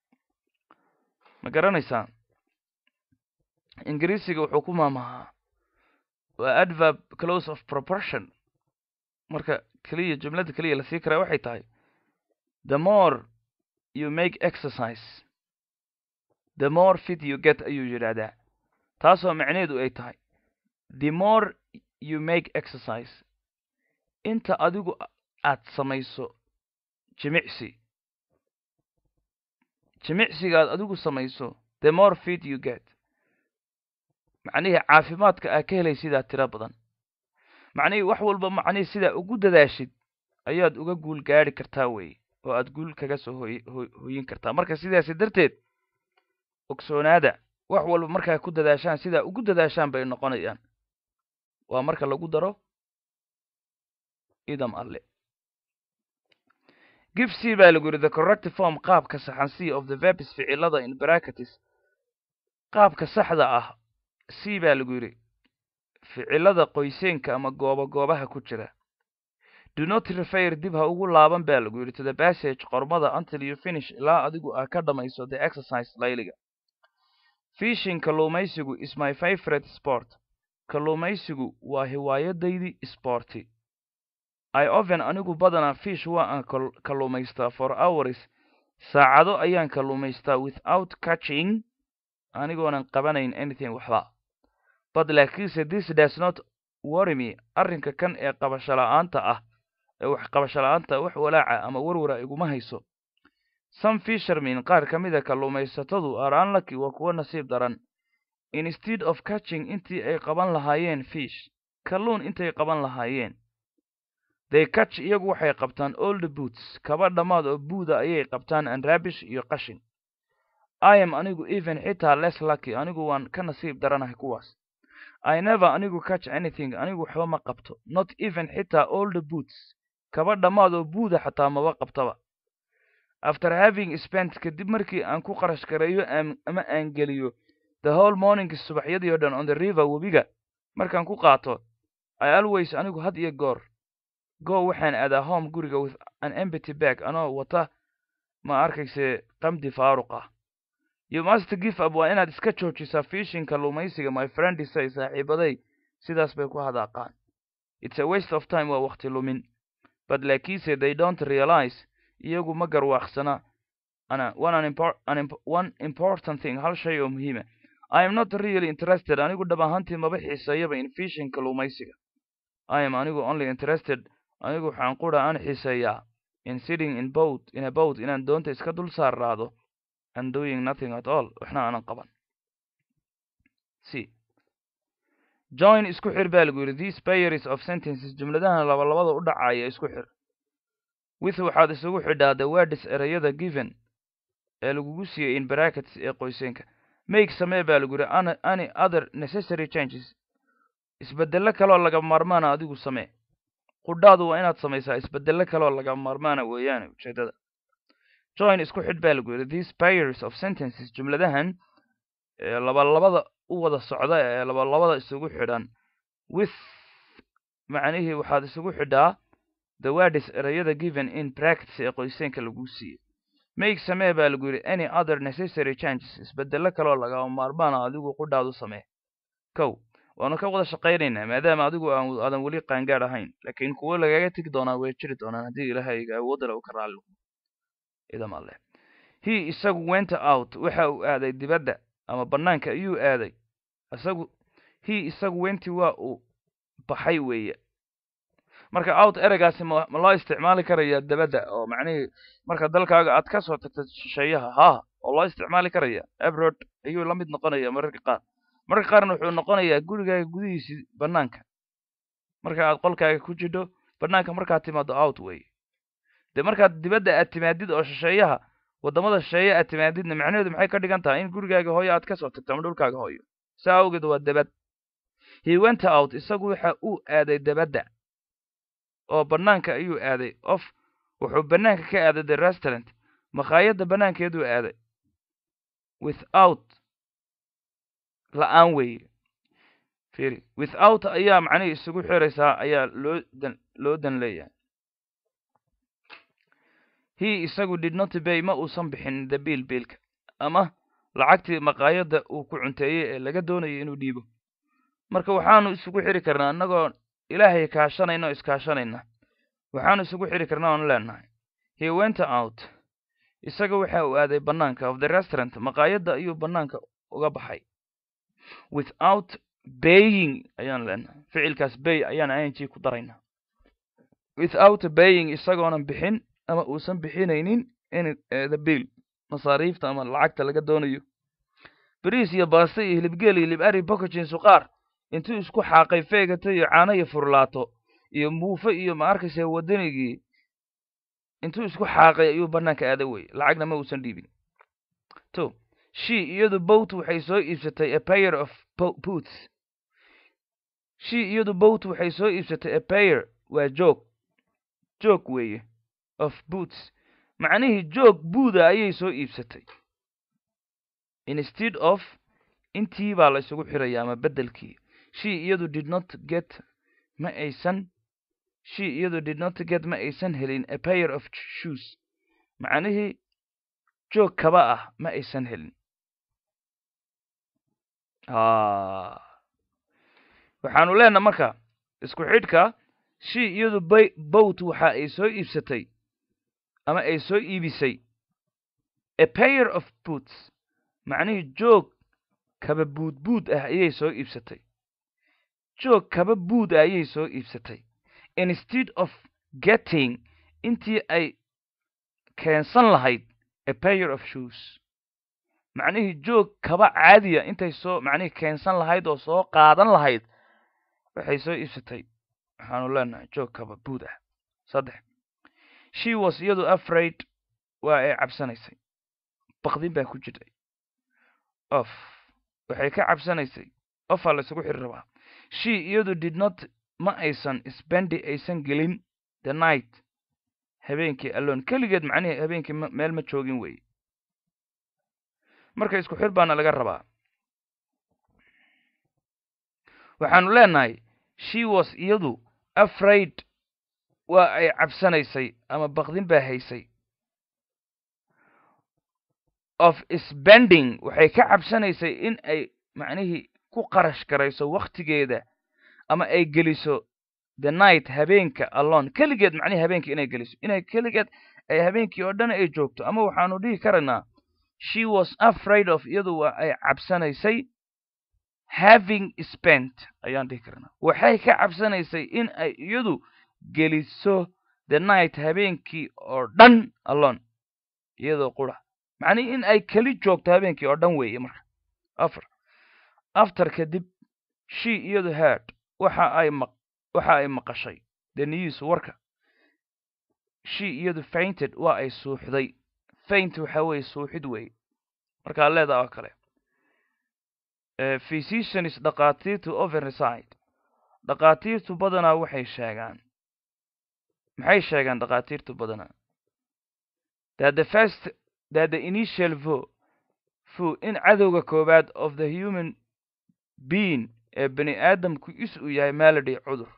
S1: ma garanaysaa ingiriisiga wuxuu ku maamahaa waa adverb close of proportion marka keliya jumladda keliya lasii karaa waxay tahay the more you make exercise the more fit you get ayuu yidhaahdaa taasoo macneedu ay tahay the more you make exercise inta adigu aad samayso jimicsi jimicsigaad adigu samayso the more fit you get macnihii caafimaadka aa ka helay sidaa tiro badan macnihii wax walba macnihii sidaa ugu dadaashid ayaad uga guul gaadhi kartaa weye oo aad guul kaga soo hoy hoyin kartaa marka sidaasi darteed ogsoonaada wax walba markaa ku dadaashaan sidaa ugu dadaashaan bay noqonayaan waa marka lagu daro idam alle give c baa lagu yidhi the corrective form qaabka saxan c of the verbs ficilada in bracketis qaabka saxda ah c baa lagu yidhi ficilada qoyseenka ama gooba goobaha ku jira do not refer dib ha ugu laaban baa lagu yidhi to the passage qormada until you finish ilaa adigu aa ka dhamayso the exercise layliga fishing kalluumaysigu is my favorite sport kalluumaysigu waa hiwaayadaydii sporti i oven anigu badanaa fish waa aan kalluumaystaa for hours saacado ayaan kalluumaystaa without catching anigoonan qabanayn anything waxba but laakiinse this does not worry me arrinka kan ee qabasho la-aanta ah ee wax qabasho la-aanta wax walaaca ama warwara iguma hayso some fishermen qaar ka mida kalluumaysatadu are unlucky waa kuwo nasiib daran instead of catching intii ay qaban lahaayeen fish kalluun intay qaban lahaayeen they catch iyagu waxay qabtaan all the boots kaba dhammaad oo buuda ayay qabtaan and rabish iyo qashin i am anigu even xitaa less lucky anigu waan ka nasiib daranahay kuwaas i never anigu catch anything anigu waxba ma qabto not even xitaa all the boots kaba dhammaad oo buuda xataa maba qabtaba after having spent kadib markii aan ku qarash gareeyo ama aan geliyo the whole morning subaxyadii o dhan on the river webiga markaan ku qaato i always anigu had iyo goor go waxaan aadaa home guriga with an empty bag anoo wata ma arkayse qamdi faaruq ah you must give up waa inaad iska joojisaa fishinka lumaysiga my friend say saaxiibaday sidaas bay ku hadaaqaan it's a waste of time waa waqti lumin but laakiinse they don't realize iyagu ma garwaaqsana ana one, an impor an imp one important thing hal shay oo muhiima i am not really interested anigu dhab ahaantii maba xiiseeyaba in fishinka lumaysiga i am anigu only interested anigu waxaan qura aan xiiseeyaa in sitting in boat in a boat inaan doonta iska dul saaraado and doing nothing at all waxna aanan qaban c join isku xir baa lagu yidhi these pairs of sentences jumladahan labalabada u dhacaya isku xir with waxaad isugu xidhaa the words ereyada given ee lagugu siiyey in brackets ee qoyseenka make samee baa lagu yidhi any other necessary changes isbeddelo kaleoo laga maarmaana adigu samee qudhaadu waa inaad samaysaa isbeddelo kaleoo laga maarmaana weeyaane ujeedada join isku xidh baa lagu yidhi these pairs of sentences jumladahan ee labalabada u wada socda ee labalabada isugu xidhan with macnihii waxaad isugu xidhaa the words ereyada given in practice ee qoyseenka lagu siiyey make samee baa lagu yidhi any other necessary changes isbeddelo kaleoo lagama maarmaana adigu qudhaadu samee kow waanu ka wada shaqaynaynaa maadaama adigu aadan weli qaangaad ahayn laakiin kuwo lagaga tegi doonaa way jiri doonaan haddii ilaahay awoodale u ka raalli idam alle he isagu went out waxa uu aaday dibadda ama bannaanka ayuu aaday isagu he isagu wenti waa uu baxay weeye marka out ereygaasi ma ma loo isticmaali karaya dabadda oo macnihii marka dalkaaga aad ka soo tagta shisheeyaha haa oo loo isticmaali karaya abrod ayuu la mid noqonaya mararka qaar mararka qaarna wuxuu noqonayaa gurigaaga gudihiisii bannaanka marka aad qolkaaga ku jidho bannaanka markaad timaado out wey dee markaad dibadda aad timaadid oo shisheeyaha waddamada shisheeye aad timaadidna macnaheedu maxay ka dhigan tahay in gurigaaga hooyo aad ka soo tagto ama dhulkaaga hooyo saa awgeed waa dabad he went out isagu waxa uu aaday dabadda oo bannaanka ayuu aaday of wuxuu bannaanka ka aaday the restaurant makhaayadda bannaankeeduu aaday without la-aan weeye firi without ayaa macnihii isugu xiraysaa ayaa loo dan loo dan leeyahay he isagu did not bay ma uusan bixin the biil biilka ama lacagtii maqaayadda uu ku cunteeyey ee laga doonayay inuu dhiibo marka waxaanu isugu xiri karnaa innagoo ilaahay kaashanayna oo iskaashanayna waxaanu isugu xiri karnaa oonu leenahay he went out isaga waxa uu aaday bannaanka of the restaurant maqaayadda ayuu bannaanka uga baxay without baying ayaan leenahay ficilkaas bay ayaan ing ku daraynaa without baying isagoonan bixin ama uusan bixinaynin in the bill masaariifta ama lacagta laga doonayo bariis iyo baaste iyo hilibgeel iyo hilib ari bokajin suqaar intuu isku xaaqay feegata iyo caano iyo furlaato iyo muufo iyo ma arkaysa waddanigii intuu isku xaaqay ayuu bannaanka aaday wey lacagna ma uusan dhiibin to she iyadu boat waxay soo iibsatay a pair of boots she iyadu boat waxay soo iibsatay a pair waa joog joog weeye of boots macnihii joog buuda ayay soo iibsatay instead of intii baa la isugu xiraya ama beddelkii she iyadu did not get ma aysan she iyadu did not get ma aysan helin a pair of shoes macnihii joog kaba ah ma aysan helin waxaanu leenaha marka isku xidhka she iyadu bay bowt waxa ay soo iibsatay ama ay soo iibisay a pair of boots macnihii joog kaba buudbuud ah ayay soo iibsatay joog kaba buud ah ayay soo iibsatay instead of getting intii ay keensan lahayd a pair of shoes macnihii joog kaba caadiya intay soo macnihii keensan lahayd oo soo qaadan lahayd waxay soo iibsatay waxaanu leenahay joog kaba buud ah saddex she was iyadu afraid waa ay cabsanaysay bakdin baa ku jirtay of waxay ka cabsanaysay ofaa la isugu xiri rabaa she iyadu did not ma aysan spendi aysan gelin the night habeenkii alone keligeed macnihii habeenkii meel ma joogin weeye marka isku xir baana laga rabaa waxaanu leenahay she was iyadu afraid waa ay cabsanaysay ama bakdin baa haysay of spending waxay ka cabsanaysay in ay macnihii ku qarash garayso wakhtigeeda ama ay geliso the night habeenka alone keligeed macnihi habeenkii inay geliso inay keligeed ay habeenkii oo dhan ay joogto ama waxaanu dhihi karaynaa she was afraid of iyadu waa ay cabsanaysay having spent ayaan dhihi karnaa waxay ka cabsanaysay in ay iyadu geliso the night habeenkii oo dhan alone iyadoo qura macnihi in ay keli joogto habeenkii oo dhan weeye marka afar after kadib she iyadu heard waxa ay maq waxa ay maqashay the news warka she iyadu fainted waa ay suuxday faint waxa weeye suuxid weeye markaa leedaa oo kale physicians dhakhaatiirtu overside dhakhaatiirtu badanaa waxay sheegaan maxay sheegaan dhakhaatiirtu badanaa that the first that the initial vo fu in cadowga koowaad of the human being ee bani aadamku is uu yahay malady cudur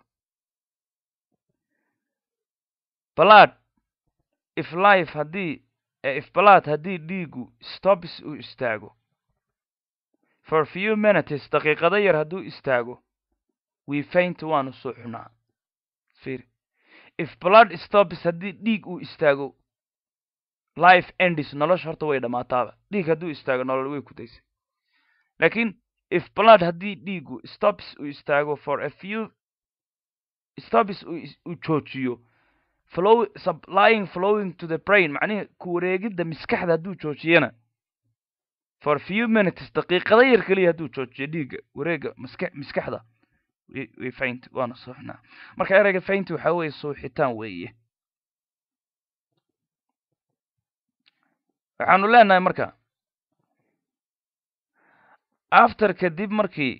S1: blood if life haddii if blood haddii dhiigu stops uu istaago for few minutes daqiiqado yar hadduu istaago we faint waanu suuxnaa fir if blood stops haddii dhiig uu istaago life endis nolosha horta way dhammaataaba dhiig hadduu istaago nolol way ku daysay laakiin if blood haddii dhiigu stops uu istaago for a few stops uu joojiyo flow supplying flowing to the brain macnihi ku wareegidda maskaxda hadduu joojiyana for few minutes daqiiqada yar keliya hadduu joojiyo dhiigga wareegga maska maskaxda way faint waana suuxnaa marka ereyga faint waxaa weeye suuxitaan weeye waxaanu leenahay marka after kadib markii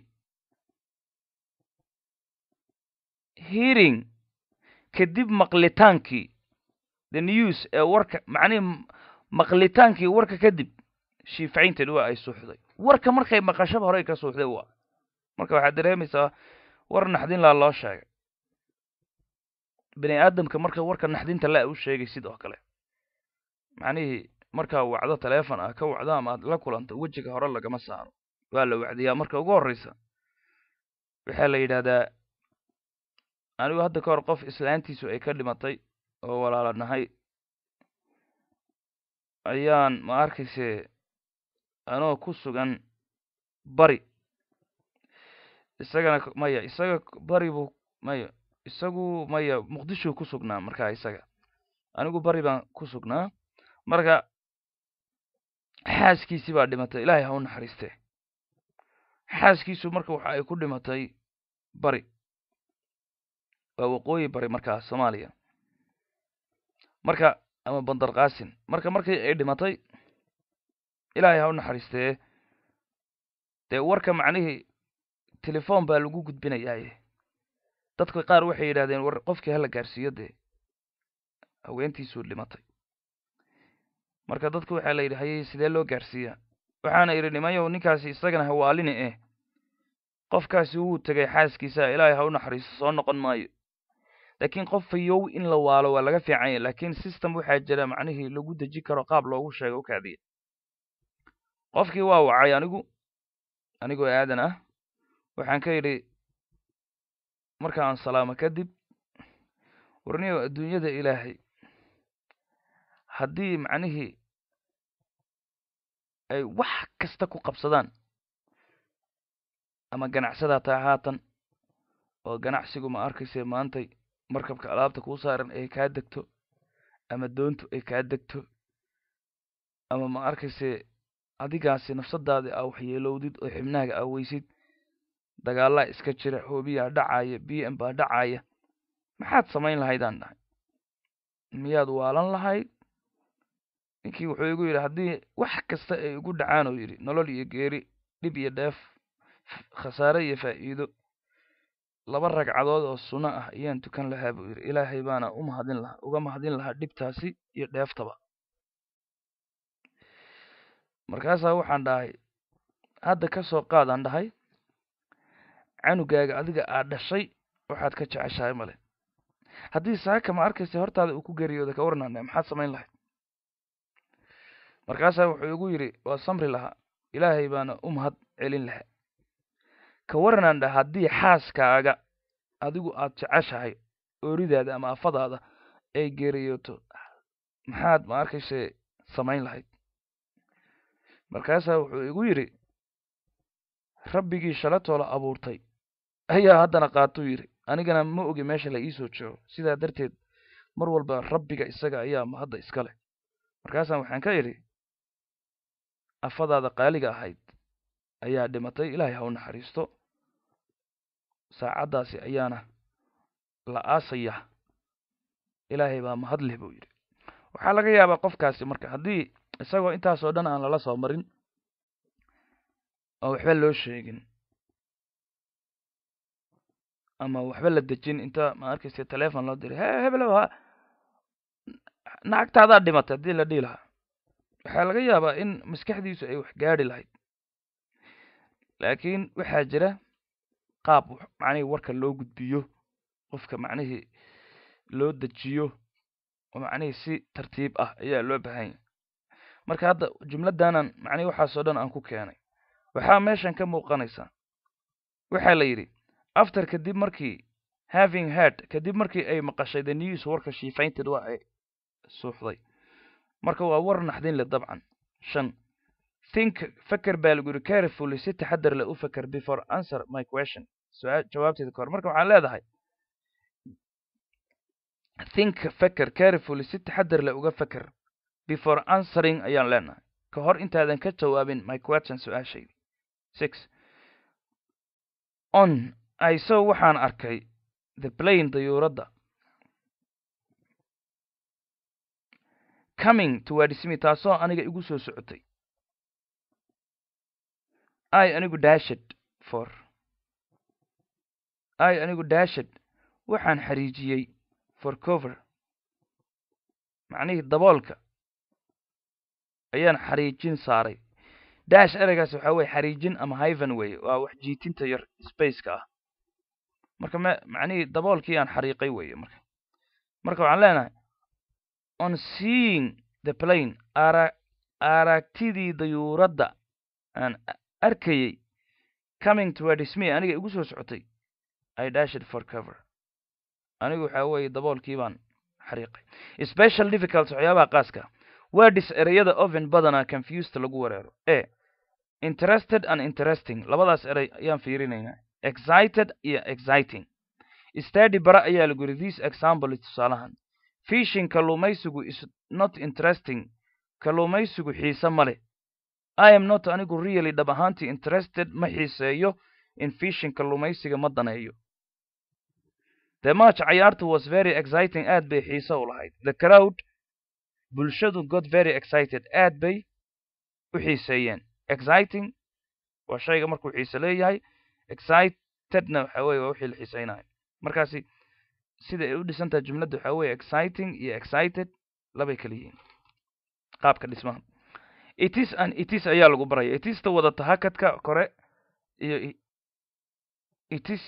S1: hearing kadib maqlitaankii the news ee warka macnihi maqlitaankii warka kadib she fainted waa ay suuxday warka markay maqashaba horey ka suuxday waa marka waxaad dareemaysaa war naxdin laa loo sheegay bani aadamka marka warka naxdinta la u sheegay sidoo kale macnihii markaa wacdo taleefon ah ka wacdo ama aad la kulanto wejiga hore lagama saaro waa la wacdiyaa marka ugu horreysa waxaa la yidhaahdaa anigu hadda ka hor qof islaantiisu ay ka dhimatay oo walaala nahay ayaan ma arkayse anoo ku sugan bari isagana maya isaga bari buu maya isagu maya muqdishuu ku sugnaa markaa isaga anigu bari baan ku sugnaa marka xaaskiisii baa dhimatay ilaahay ha u naxariiste xaaskiisu marka waxa ay ku dhimatay bari waa waqooyi bari markaa soomaaliya marka ama bandar kaasin marka markii ay dhimatay ilaahay ha u naxariistee dee warka macnihii telefoon baa lagu gudbinayaaye dadka qaar waxay yidhahdeen war qofkii hala gaarsiiyo dee haweentiisuu dhimatay marka dadku waxaa la yidhi hayey sidee loo gaarsiiyaa waxaana idhi nimayow ninkaasi isagana hawaalini eh qofkaasi wuu tegay xaaskiisa ilaahay ha u naxariisto soo noqon maayo laakiin qof fayow in la waalo waa laga fiican yahy laakiin system waxaa jira macnihii lagu deji karo qaab loogu sheego u kaadiya qofkii waa wacay anigu anigoo aadan ah waxaan ka yidhi marka aan salaamo kadib warniyow adduunyada ilaahay haddii macnihii ay wax kasta ku qabsadaan ama ganacsadaa taa haatan oo ganacsigu ma arkayse maantay markabka alaabta kuu saaran ay kaa degto ama doontu ay kaa degto ama ma arkayse adigaasi nafsadaadi aa waxyeelowdid oo xibnaaga aa weysid dagaalaa iska jira hoobiyaa dhacaya b m baa dhacaya maxaad samayn lahaydaan dhahay miyaad waalan lahayd ninkii wuxuu igu yidhi haddii wax kasta ay igu dhacaan oo yidhi nolol iyo geeri dhib iyo dheef khasaare iyo faa'iido laba ragcadood oo sunno ah ayaan tukan lahaa buu yidhi ilaahay baana u mahadin lahaa uga mahadin lahaa dhibtaasi iyo dheeftaba markaasaa waxaan dhahay hadda ka soo qaadaan dhahay canugaaga adiga aad dhashay waxaad ka jeceshahay male haddii saaka ma arkaysa hortaada uu ku geeriyooda ka warnane maxaad samayn lahayd markaasaa wuxuu igu yidhi waa samri lahaa ilaahay baana u mahad celin lahaa ka warnandha haddii xaaskaaga adigu aad jeceshahay ooridaada ama afadaada ay geeriyooto maxaad ma arkayse samayn lahayd markaasaa wuxuu igu yidhi rabbigii shalatoola abuurtay ayaa haddana qaatuu yidhi anigana ma ogi meesha la iisoo joogo sidaa darteed mar walba rabbiga isaga ayaa mahadda iska leh markaasaan waxaan ka idhi afadaada qaaliga ahayd ayaa dhimatay ilaahay ha u naxariisto saacaddaasi ayaana la aasaya ilaahay baa mahad leh buu yidhi waxaa laga yaabaa qofkaasi marka haddii isagoo intaasoo dhan aan lala soo marin oo waxba loo sheegin ama waxba la dejin inta ma arkaysa telefon loo diray he heblow ha nacagtaadaa dhimatay haddii la dhihi lahaa waxaa laga yaabaa in maskaxdiisu ay wax gaadhi lahayd laakiin waxaa jira qaab macnihii warka loo gudbiyo qofka macnihii loo dejiyo oo macnihii si tartiib ah ayaa loo baahan yahay marka hadda jumladdanan macnihi waxaasoo dhan aan ku keenay waxaa meeshan ka muuqanaysa waxaa la yidhi after kadib markii having heard kadib markii ay maqashay the news warka she fainted waa ay suuxday marka waa war naxdin leh dabcan shan think feker baa lagu yidhi carefully si taxadar leh u feker before answer my question su-aal jawaabteeda ka hor marka waxaan leedahay think feker carefully si taxadar leh uga feker before answering ayaan leenahay ka hor intaadan ka jawaabin my question su-aashaydi six on iso waxaan arkay the plane dayuuradda coming towards me taasoo aniga igu soo socotay i anigu dashad for i anigu dashad waxaan xariijiyey for cover macnihii daboolka ayaan xariijin saaray dash ereygaas waxaa weye xariijin ama hiven weye waa wax jiitinta yar spaceka ah marka me macnihii daboolkii aan xariiqay weye marka marka waxaan leenahay on seeing the plane ara aragtidii dayuuradda aan arkayey coming towards me aniga igu soo socotay i dashid for cover anigu waxaa weeye daboolkii baan xariiqay special difficult waxyaabaha qaaska wordis ereyada oven badanaa confused lagu wereero e interested and interesting labadaas erey ayaan fiirinaynaa excited iyo exciting study bara ayaa lagu yidhi this example tusaalahan fishing kalluumaysigu is not interesting kalluumaysigu xiise ma leh i am not anigu really dhab ahaantii interested ma xiiseeyo in fishing kalluumaysiga ma daneeyo the match cayaartu was very exciting aad bay xiise u lahayd the crowd bulshadu got very excited aad bay u xiiseeyeen exciting waa shayga markuu xiise leeyahay excitedna waxa weye waa wixii la xiiseynayo markaasi sida ay u dhisantahay jumladda waxaa weye exciting iyo excited labay kala yihiin qaabka dhismaha itis an itis ayaa lagu baraya itista wadata hakadka kore iyo itis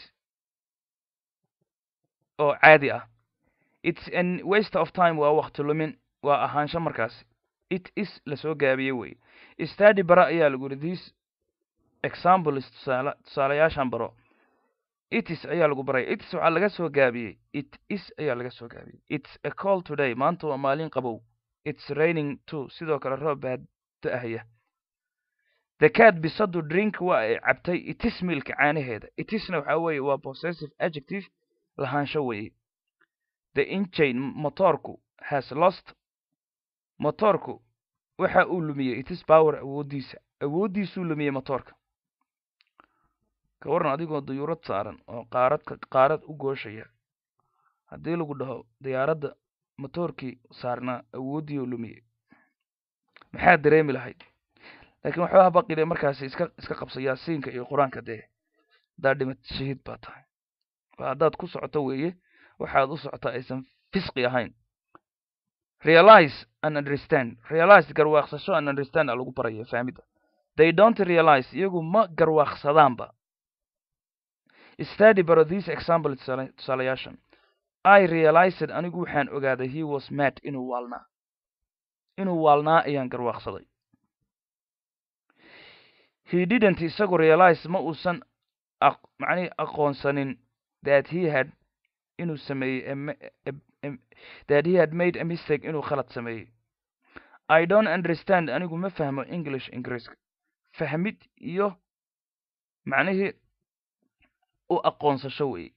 S1: oo caadi ah its an waste of time waa wakti lumin waa ahaansho markaasi it is lasoo gaabiye weye study bara ayaa lagu yidhi this examples tusaale tusaalayaashan baro itis ayaa lagu baraya itis waxaa laga soo gaabiyey it is ayaa laga soo gaabiyey it's a call today maanta waa maalin qabow it's raining too sidoo kale roob baa da-ahaya the cat bisadu drink waa ay cabtay itis milka caanaheeda itisna waxaa weeye waa possessive adjective lahaansho weeye the engine motoorku has lost motoorku waxa uu lumiyey itis power awooddiisa awooddiisuu lumiyey motoorka ka waran adigoo dayuurad saaran oo qaaradka qaarad u gooshaya haddii lagu dhaho diyaaradda motoorkii saarnaa awooddii oo lumiyey maxaad dareemi lahayd laakiin waxba habaqile markaasi iska iska qabsa yaasiinka iyo qur-aanka dee haddaad dhimad shahiid baa tahay waa haddaad ku socoto weeye waxaad u socotaa aysan fisqi ahayn realize and understand realize garwaaqsasho and understand a lagu baraya fahmidda they don't realize iyagu ma garwaaqsadaanba study baro this example tusaalayaashan i realized anigu waxaan ogaaday he was mad inuu waalnaa inuu waalnaa ayaan garwaaqsaday he didn't isagu realize ma uusan macnihi aqoonsanin that he had inuu sameeyey that he had made a mistake inuu khalad sameeyey i don't understand anigu ma fahmo english ingiriiska fahmid iyo macnihii u aqoonsasho weeye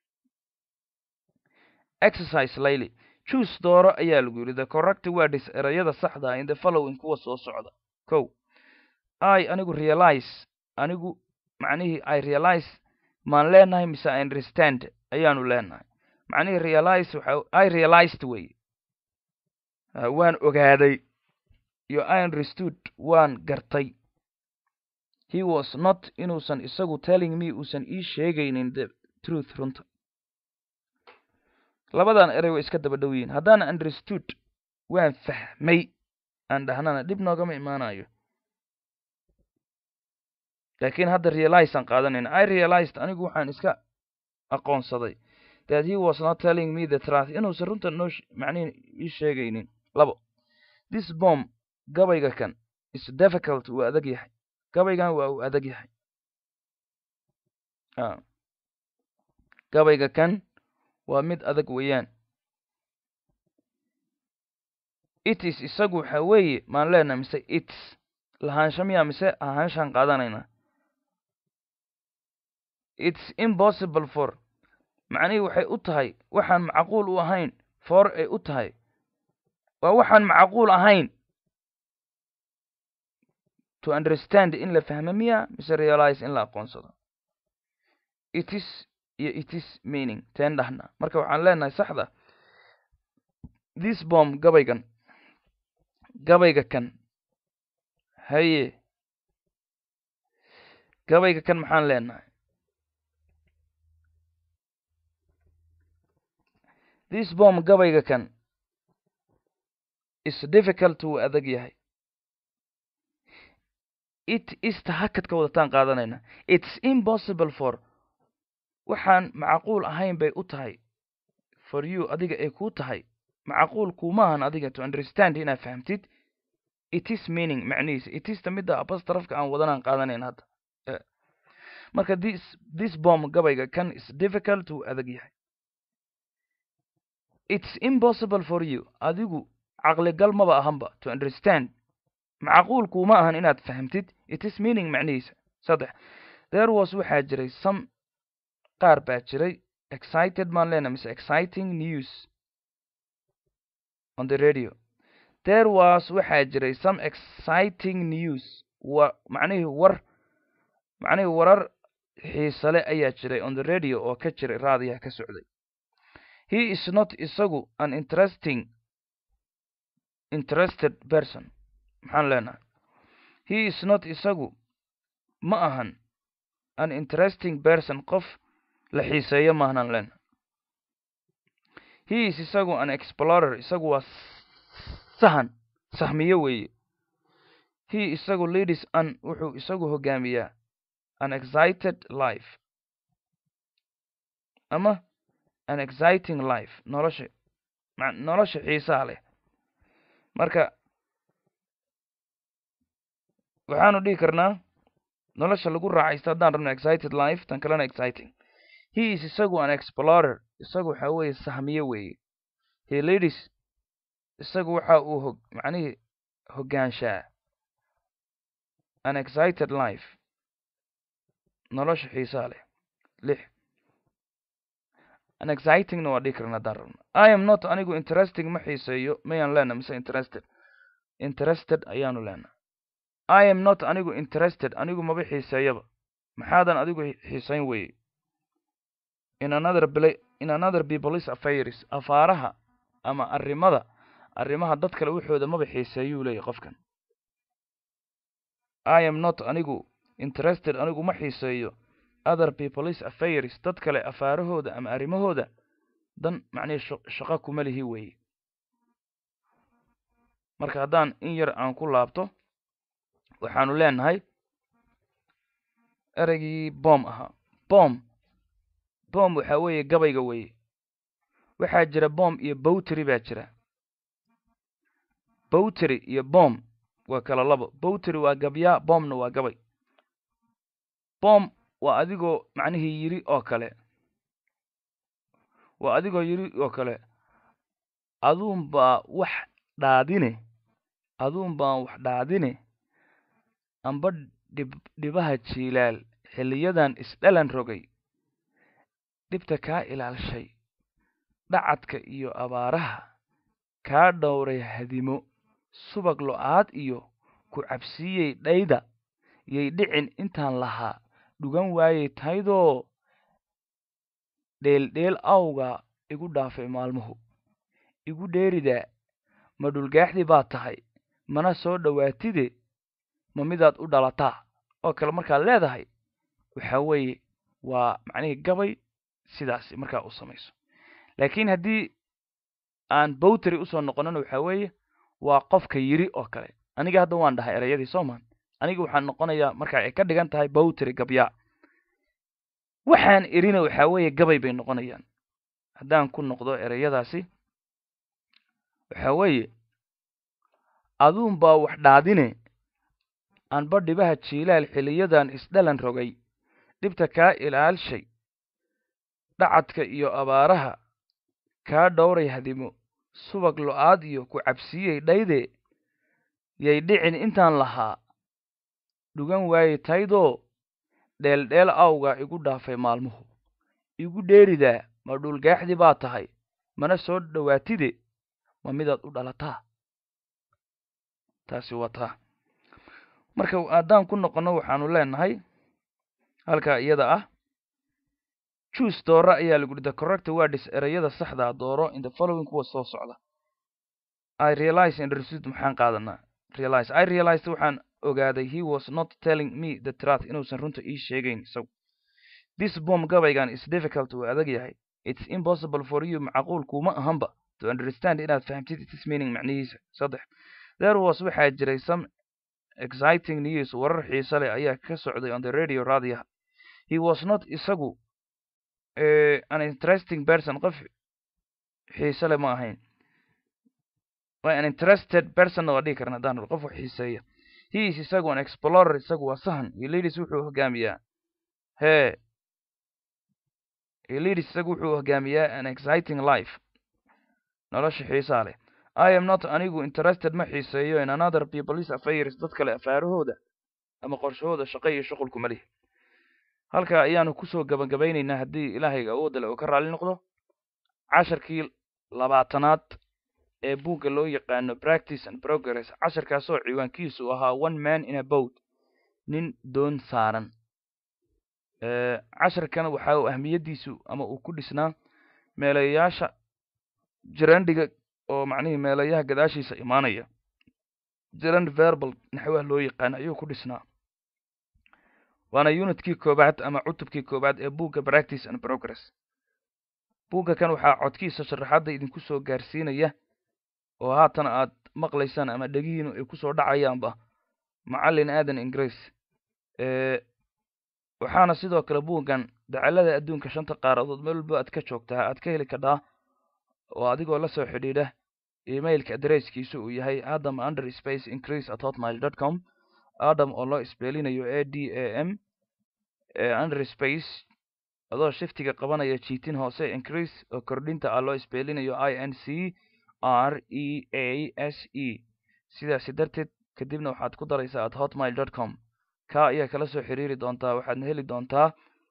S1: exercise layly juice dooro ayaa lagu yidhi the correct words erayada saxda in the following kuwa soo socda ko i anigu realize anigu macnihii i realize maan leenahay mise i understand ayaanu leenahay macnihii realize waxa i realized weye waan ogaaday iyo i understood waan gartay he was not inuusan isagu telling me uusan ii sheegaynin the truth runta labadan erey way iska daba dhow yihin haddaan understood waan fahmay aan dhahnana dhib noogama imaanayo laakiin hadda realize aan qaadanayna i realized anigu waxaan iska aqoonsaday that he was not telling me the truth inuusan runta noo macnihi ii sheegaynin labo this bomb gabayga kan is difficult wuu adag yahay gabaygan waa uu adag yahay gabayga kan waa mid adag weeyaan itis isagu waxa weeye maan leenaha mise its lahaansha miyaa mise ahaanshaan qaadanayna its impossible for macnihii waxay u tahay waxaan macquul u ahayn for ay u tahay waa waxaan macquul ahayn to understand in la fahmo miya mise realize in la aqoonsado itis iyo itis meaning teen dhahna marka waxaan leenahay saxda this bomb gabaygan gabayga kan haye gabayga kan maxaan leenahay this bomb gabayga kan is difficult wuu adag yahay it ista hakadka wadataan qaadanayna it's impossible for waxaan macquul ahayn bay u tahay for you adiga ay kuu tahay macquul kuumaahan adiga to understand inaad fahamtid it is meaning macnihiisa it ista midda abastrafka aan wadanaan qaadanayn hadda marka this this bomb gabayga kan is difficult wuu adag yahay it's impossible for you adigu caqligal maba ahanba to understand macquul kuuma ahan inaad fahamtid it is meaning macnihiisa saddex there was waxaa jiray some qaar baa jiray excited maan leena mise exciting news on the radio there was waxaa jiray some exciting news wa macnihii war macnihii warar xiisale ayaa jiray on the radio oo ka jiray raadiyaha ka socday he is not isagu an interesting interested person maxaan leenahay he is not isagu ma ahan an interesting person qof la xiiseeyo maahanan leenahay he is isagu an explorer isagu waa sahan sahmiyo weeye he isagu leadis an wuxuu isagu hogaamiyaa an excited life ama an exciting life nolosha nolosha xiisaha leh marka waxaanu dhihi karnaa nolosha lagu raacaysto haddaan rabno excited life tan kalena exciting he is isagu an explorer isagu waxa weeye sahmiye weeye he ladies isagu waxa uu hog macnihii hoggaanshaa an excited life nolosha xiisaa leh lix an excitingna waa dhihi karna haddaan rabno i am not anigu interesting ma xiiseeyo mayaan leena mise interested interested ayaanu leena i am not anigu interested anigu maba xiiseeyaba maxaadan adigu xiisayn weye in another bla in another people's affairs afaaraha ama arrimada arrimaha dad kale waxooda maba xiiseeyuu leeyahy qofkan i am not anigu interested anigu ma xiiseeyo other people's affairs dad kale afaarahooda ama arrimahooda dan macnihii shaqo kuma lihi weeye marka haddaan in yar aan ku laabto waxaanu leenahay ereygii boom ahaa boom boom waxaa weeye gabayga weeye waxaa jira bom iyo bowtry baa jira bowtry iyo bom waa kala labo bowtry waa gabyaa bomna waa gabay bom waa adigoo macnihii yiri oo kale waa adigoo yiri oo kale aduun baa wax dhaadine aduun baan wax dhaadine amba dhib dhibaha jiilaal xilliyadan isdhalan rogay dhibta kaa ilaalshay dhacadka iyo abaaraha kaa dhowray hadimo subag lo-aad iyo ku cabsiiyey dhayda yay dhicin intaan lahaa dhugan waayey taydoo dheeldheel awga igu dhaafay maalmuhu igu dheeridaa ma dhulgaaxdii baad tahay mana soo dhowaatide ma midaad u dhalataa oo kale markaad leedahay waxa weeye waa macnihii gabay sidaasi markaa u samayso laakiin haddii aan bowtry usoo noqonana waxa weeye waa qofka yiri oo kale aniga hadda waan dhahay ereyadii soomaan aniga waxaan noqonayaa marka ay ka dhigan tahay bowtry gabyaa waxaan irina waxa weeye gabay bay noqonayaan haddaan ku noqdo ereyadaasi waxa weeye aduun baa wax dhaadine anba dhibaha jiilaal xiliyadan isdhalan rogay dhibta kaa ilaalshay dhacadka iyo abaaraha kaa dhowray hadimo subag lo-aad iyo ku cabsiiyey dhayde yay dhicin intaan lahaa dhugan waayey taydoo dheeldheel awga igu dhaafay maalmuhu igu dheeridaa ma dhulgaaxdii baa tahay mana soo dhowaatide ma midaad u dhalataa taasi waa taa marka haddaan ku noqonno waxaanu leenahay halkaa iyada ah juice dooro ayaa lagu the correct words ereyada saxdaa dooro in the following kuwa soo socda i realize in receipt maxaan qaadanaa realize i realized waxaan ogaaday he was not telling me the truth inuusan runta ii sheegayn isagu this bomb gabaygan is difficult uu adag yahay it's impossible for you macquul kuma ahanba to understand inaad fahamtid its meaning macnihiisa saddex there was waxaa jiray some exciting news warar xiise leh ayaa ka socday on the radio raadiyaha he was not isagu uh, an interesting person qof xiise leh ma ahayn an interested person waa dhihi karna haddaan qof wax xiiseeya he is isagu an explorer isagu waa sahan iyo ladies wuxuu hogaamiyaa hee ladies isagu wuxuu hogaamiyaa an exciting life nolosha xiisaa leh i am not anigu interested ma xiiseeyo in another people's affairs dad kale afaarahooda ama qorshahooda shaqo iyo shuqulku ma lihi halkaa ayaanu kusoo gabagabaynaynaa haddii ilaahayga awoodda le uu ka raalli noqdo casharkii labaatanaad ee buugga loo yaqaano practice and progress casharkaasoo ciwaankiisu ahaa one man in a boat nin doon saaran casharkan waxa uu ahmiyaddiisu ama uu ku dhisnaa meelayaasha jirandhiga oo macnihii meelayaha gadaashiisa imaanaya jirand verbal naxwaha loo yaqaano ayuu ku dhisnaa waana unitkii koobaad ama cutubkii koobaad ee buugga practice and progress buugga kan waxaa codkiisa sharaxadda idinku soo gaarsiinaya oo haatan aad maqlaysaan ama dhegihiinu ay kusoo dhacayaanba macallin aadan ingiriis waxaana sidoo kale buuggan dacalada adduunka shanta qaaradood meel walba aad ka joogtaa aad ka heli kadhaa oo adigoo la soo xidhiidha emailka adresskiisu uu yahay adam under space increase at hotmail dot com adam oo loo isbeelinayo a d a m under space adoo shiftiga qabanaya jiitin hoose increase oo kordhinta ah loo isbeelinayo i n c r e a s e sidaasi darteed kadibna waxaad ku daraysaa at hotmail dot com ka ayaa kala soo xiriiri doontaa waxaadna heli doontaa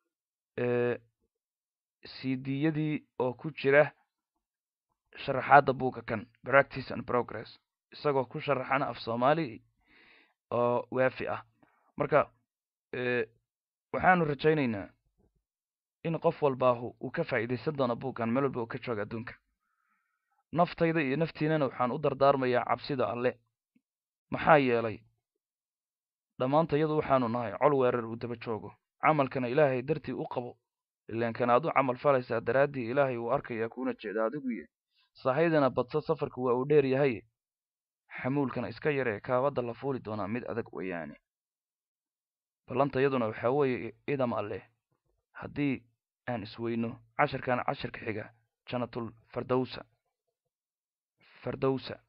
S1: cdiyadii oo ku jira sharaxaadda buugga kan practice and progress isagoo ku sharaxana af soomaali oo waafi ah marka waxaanu rajaynaynaa in qof walbaahu uu ka faa'iidaysan doono buuggan meel walba uu ka jooga adduunka naftayda iyo naftiinana waxaan u dardaarmayaa cabsida alle maxaa yeelay dhammaantayadu waxaanu nahay col weerar uu daba joogo camalkana ilaahay dartii u qabo ilaankana aad u camal falaysaa daraaddii ilaahay uu arkayaa kuuna jeeda adiguye saahaydana badso safarku waa uu dheer yahay xamuulkana iska yaree kaabadda la fuuli doonaa mid adag weeyaane ballantayaduna waxaa weeye idam alleh haddii aan isweyno casharkan casharka xiga janatul fardowsa fardowsa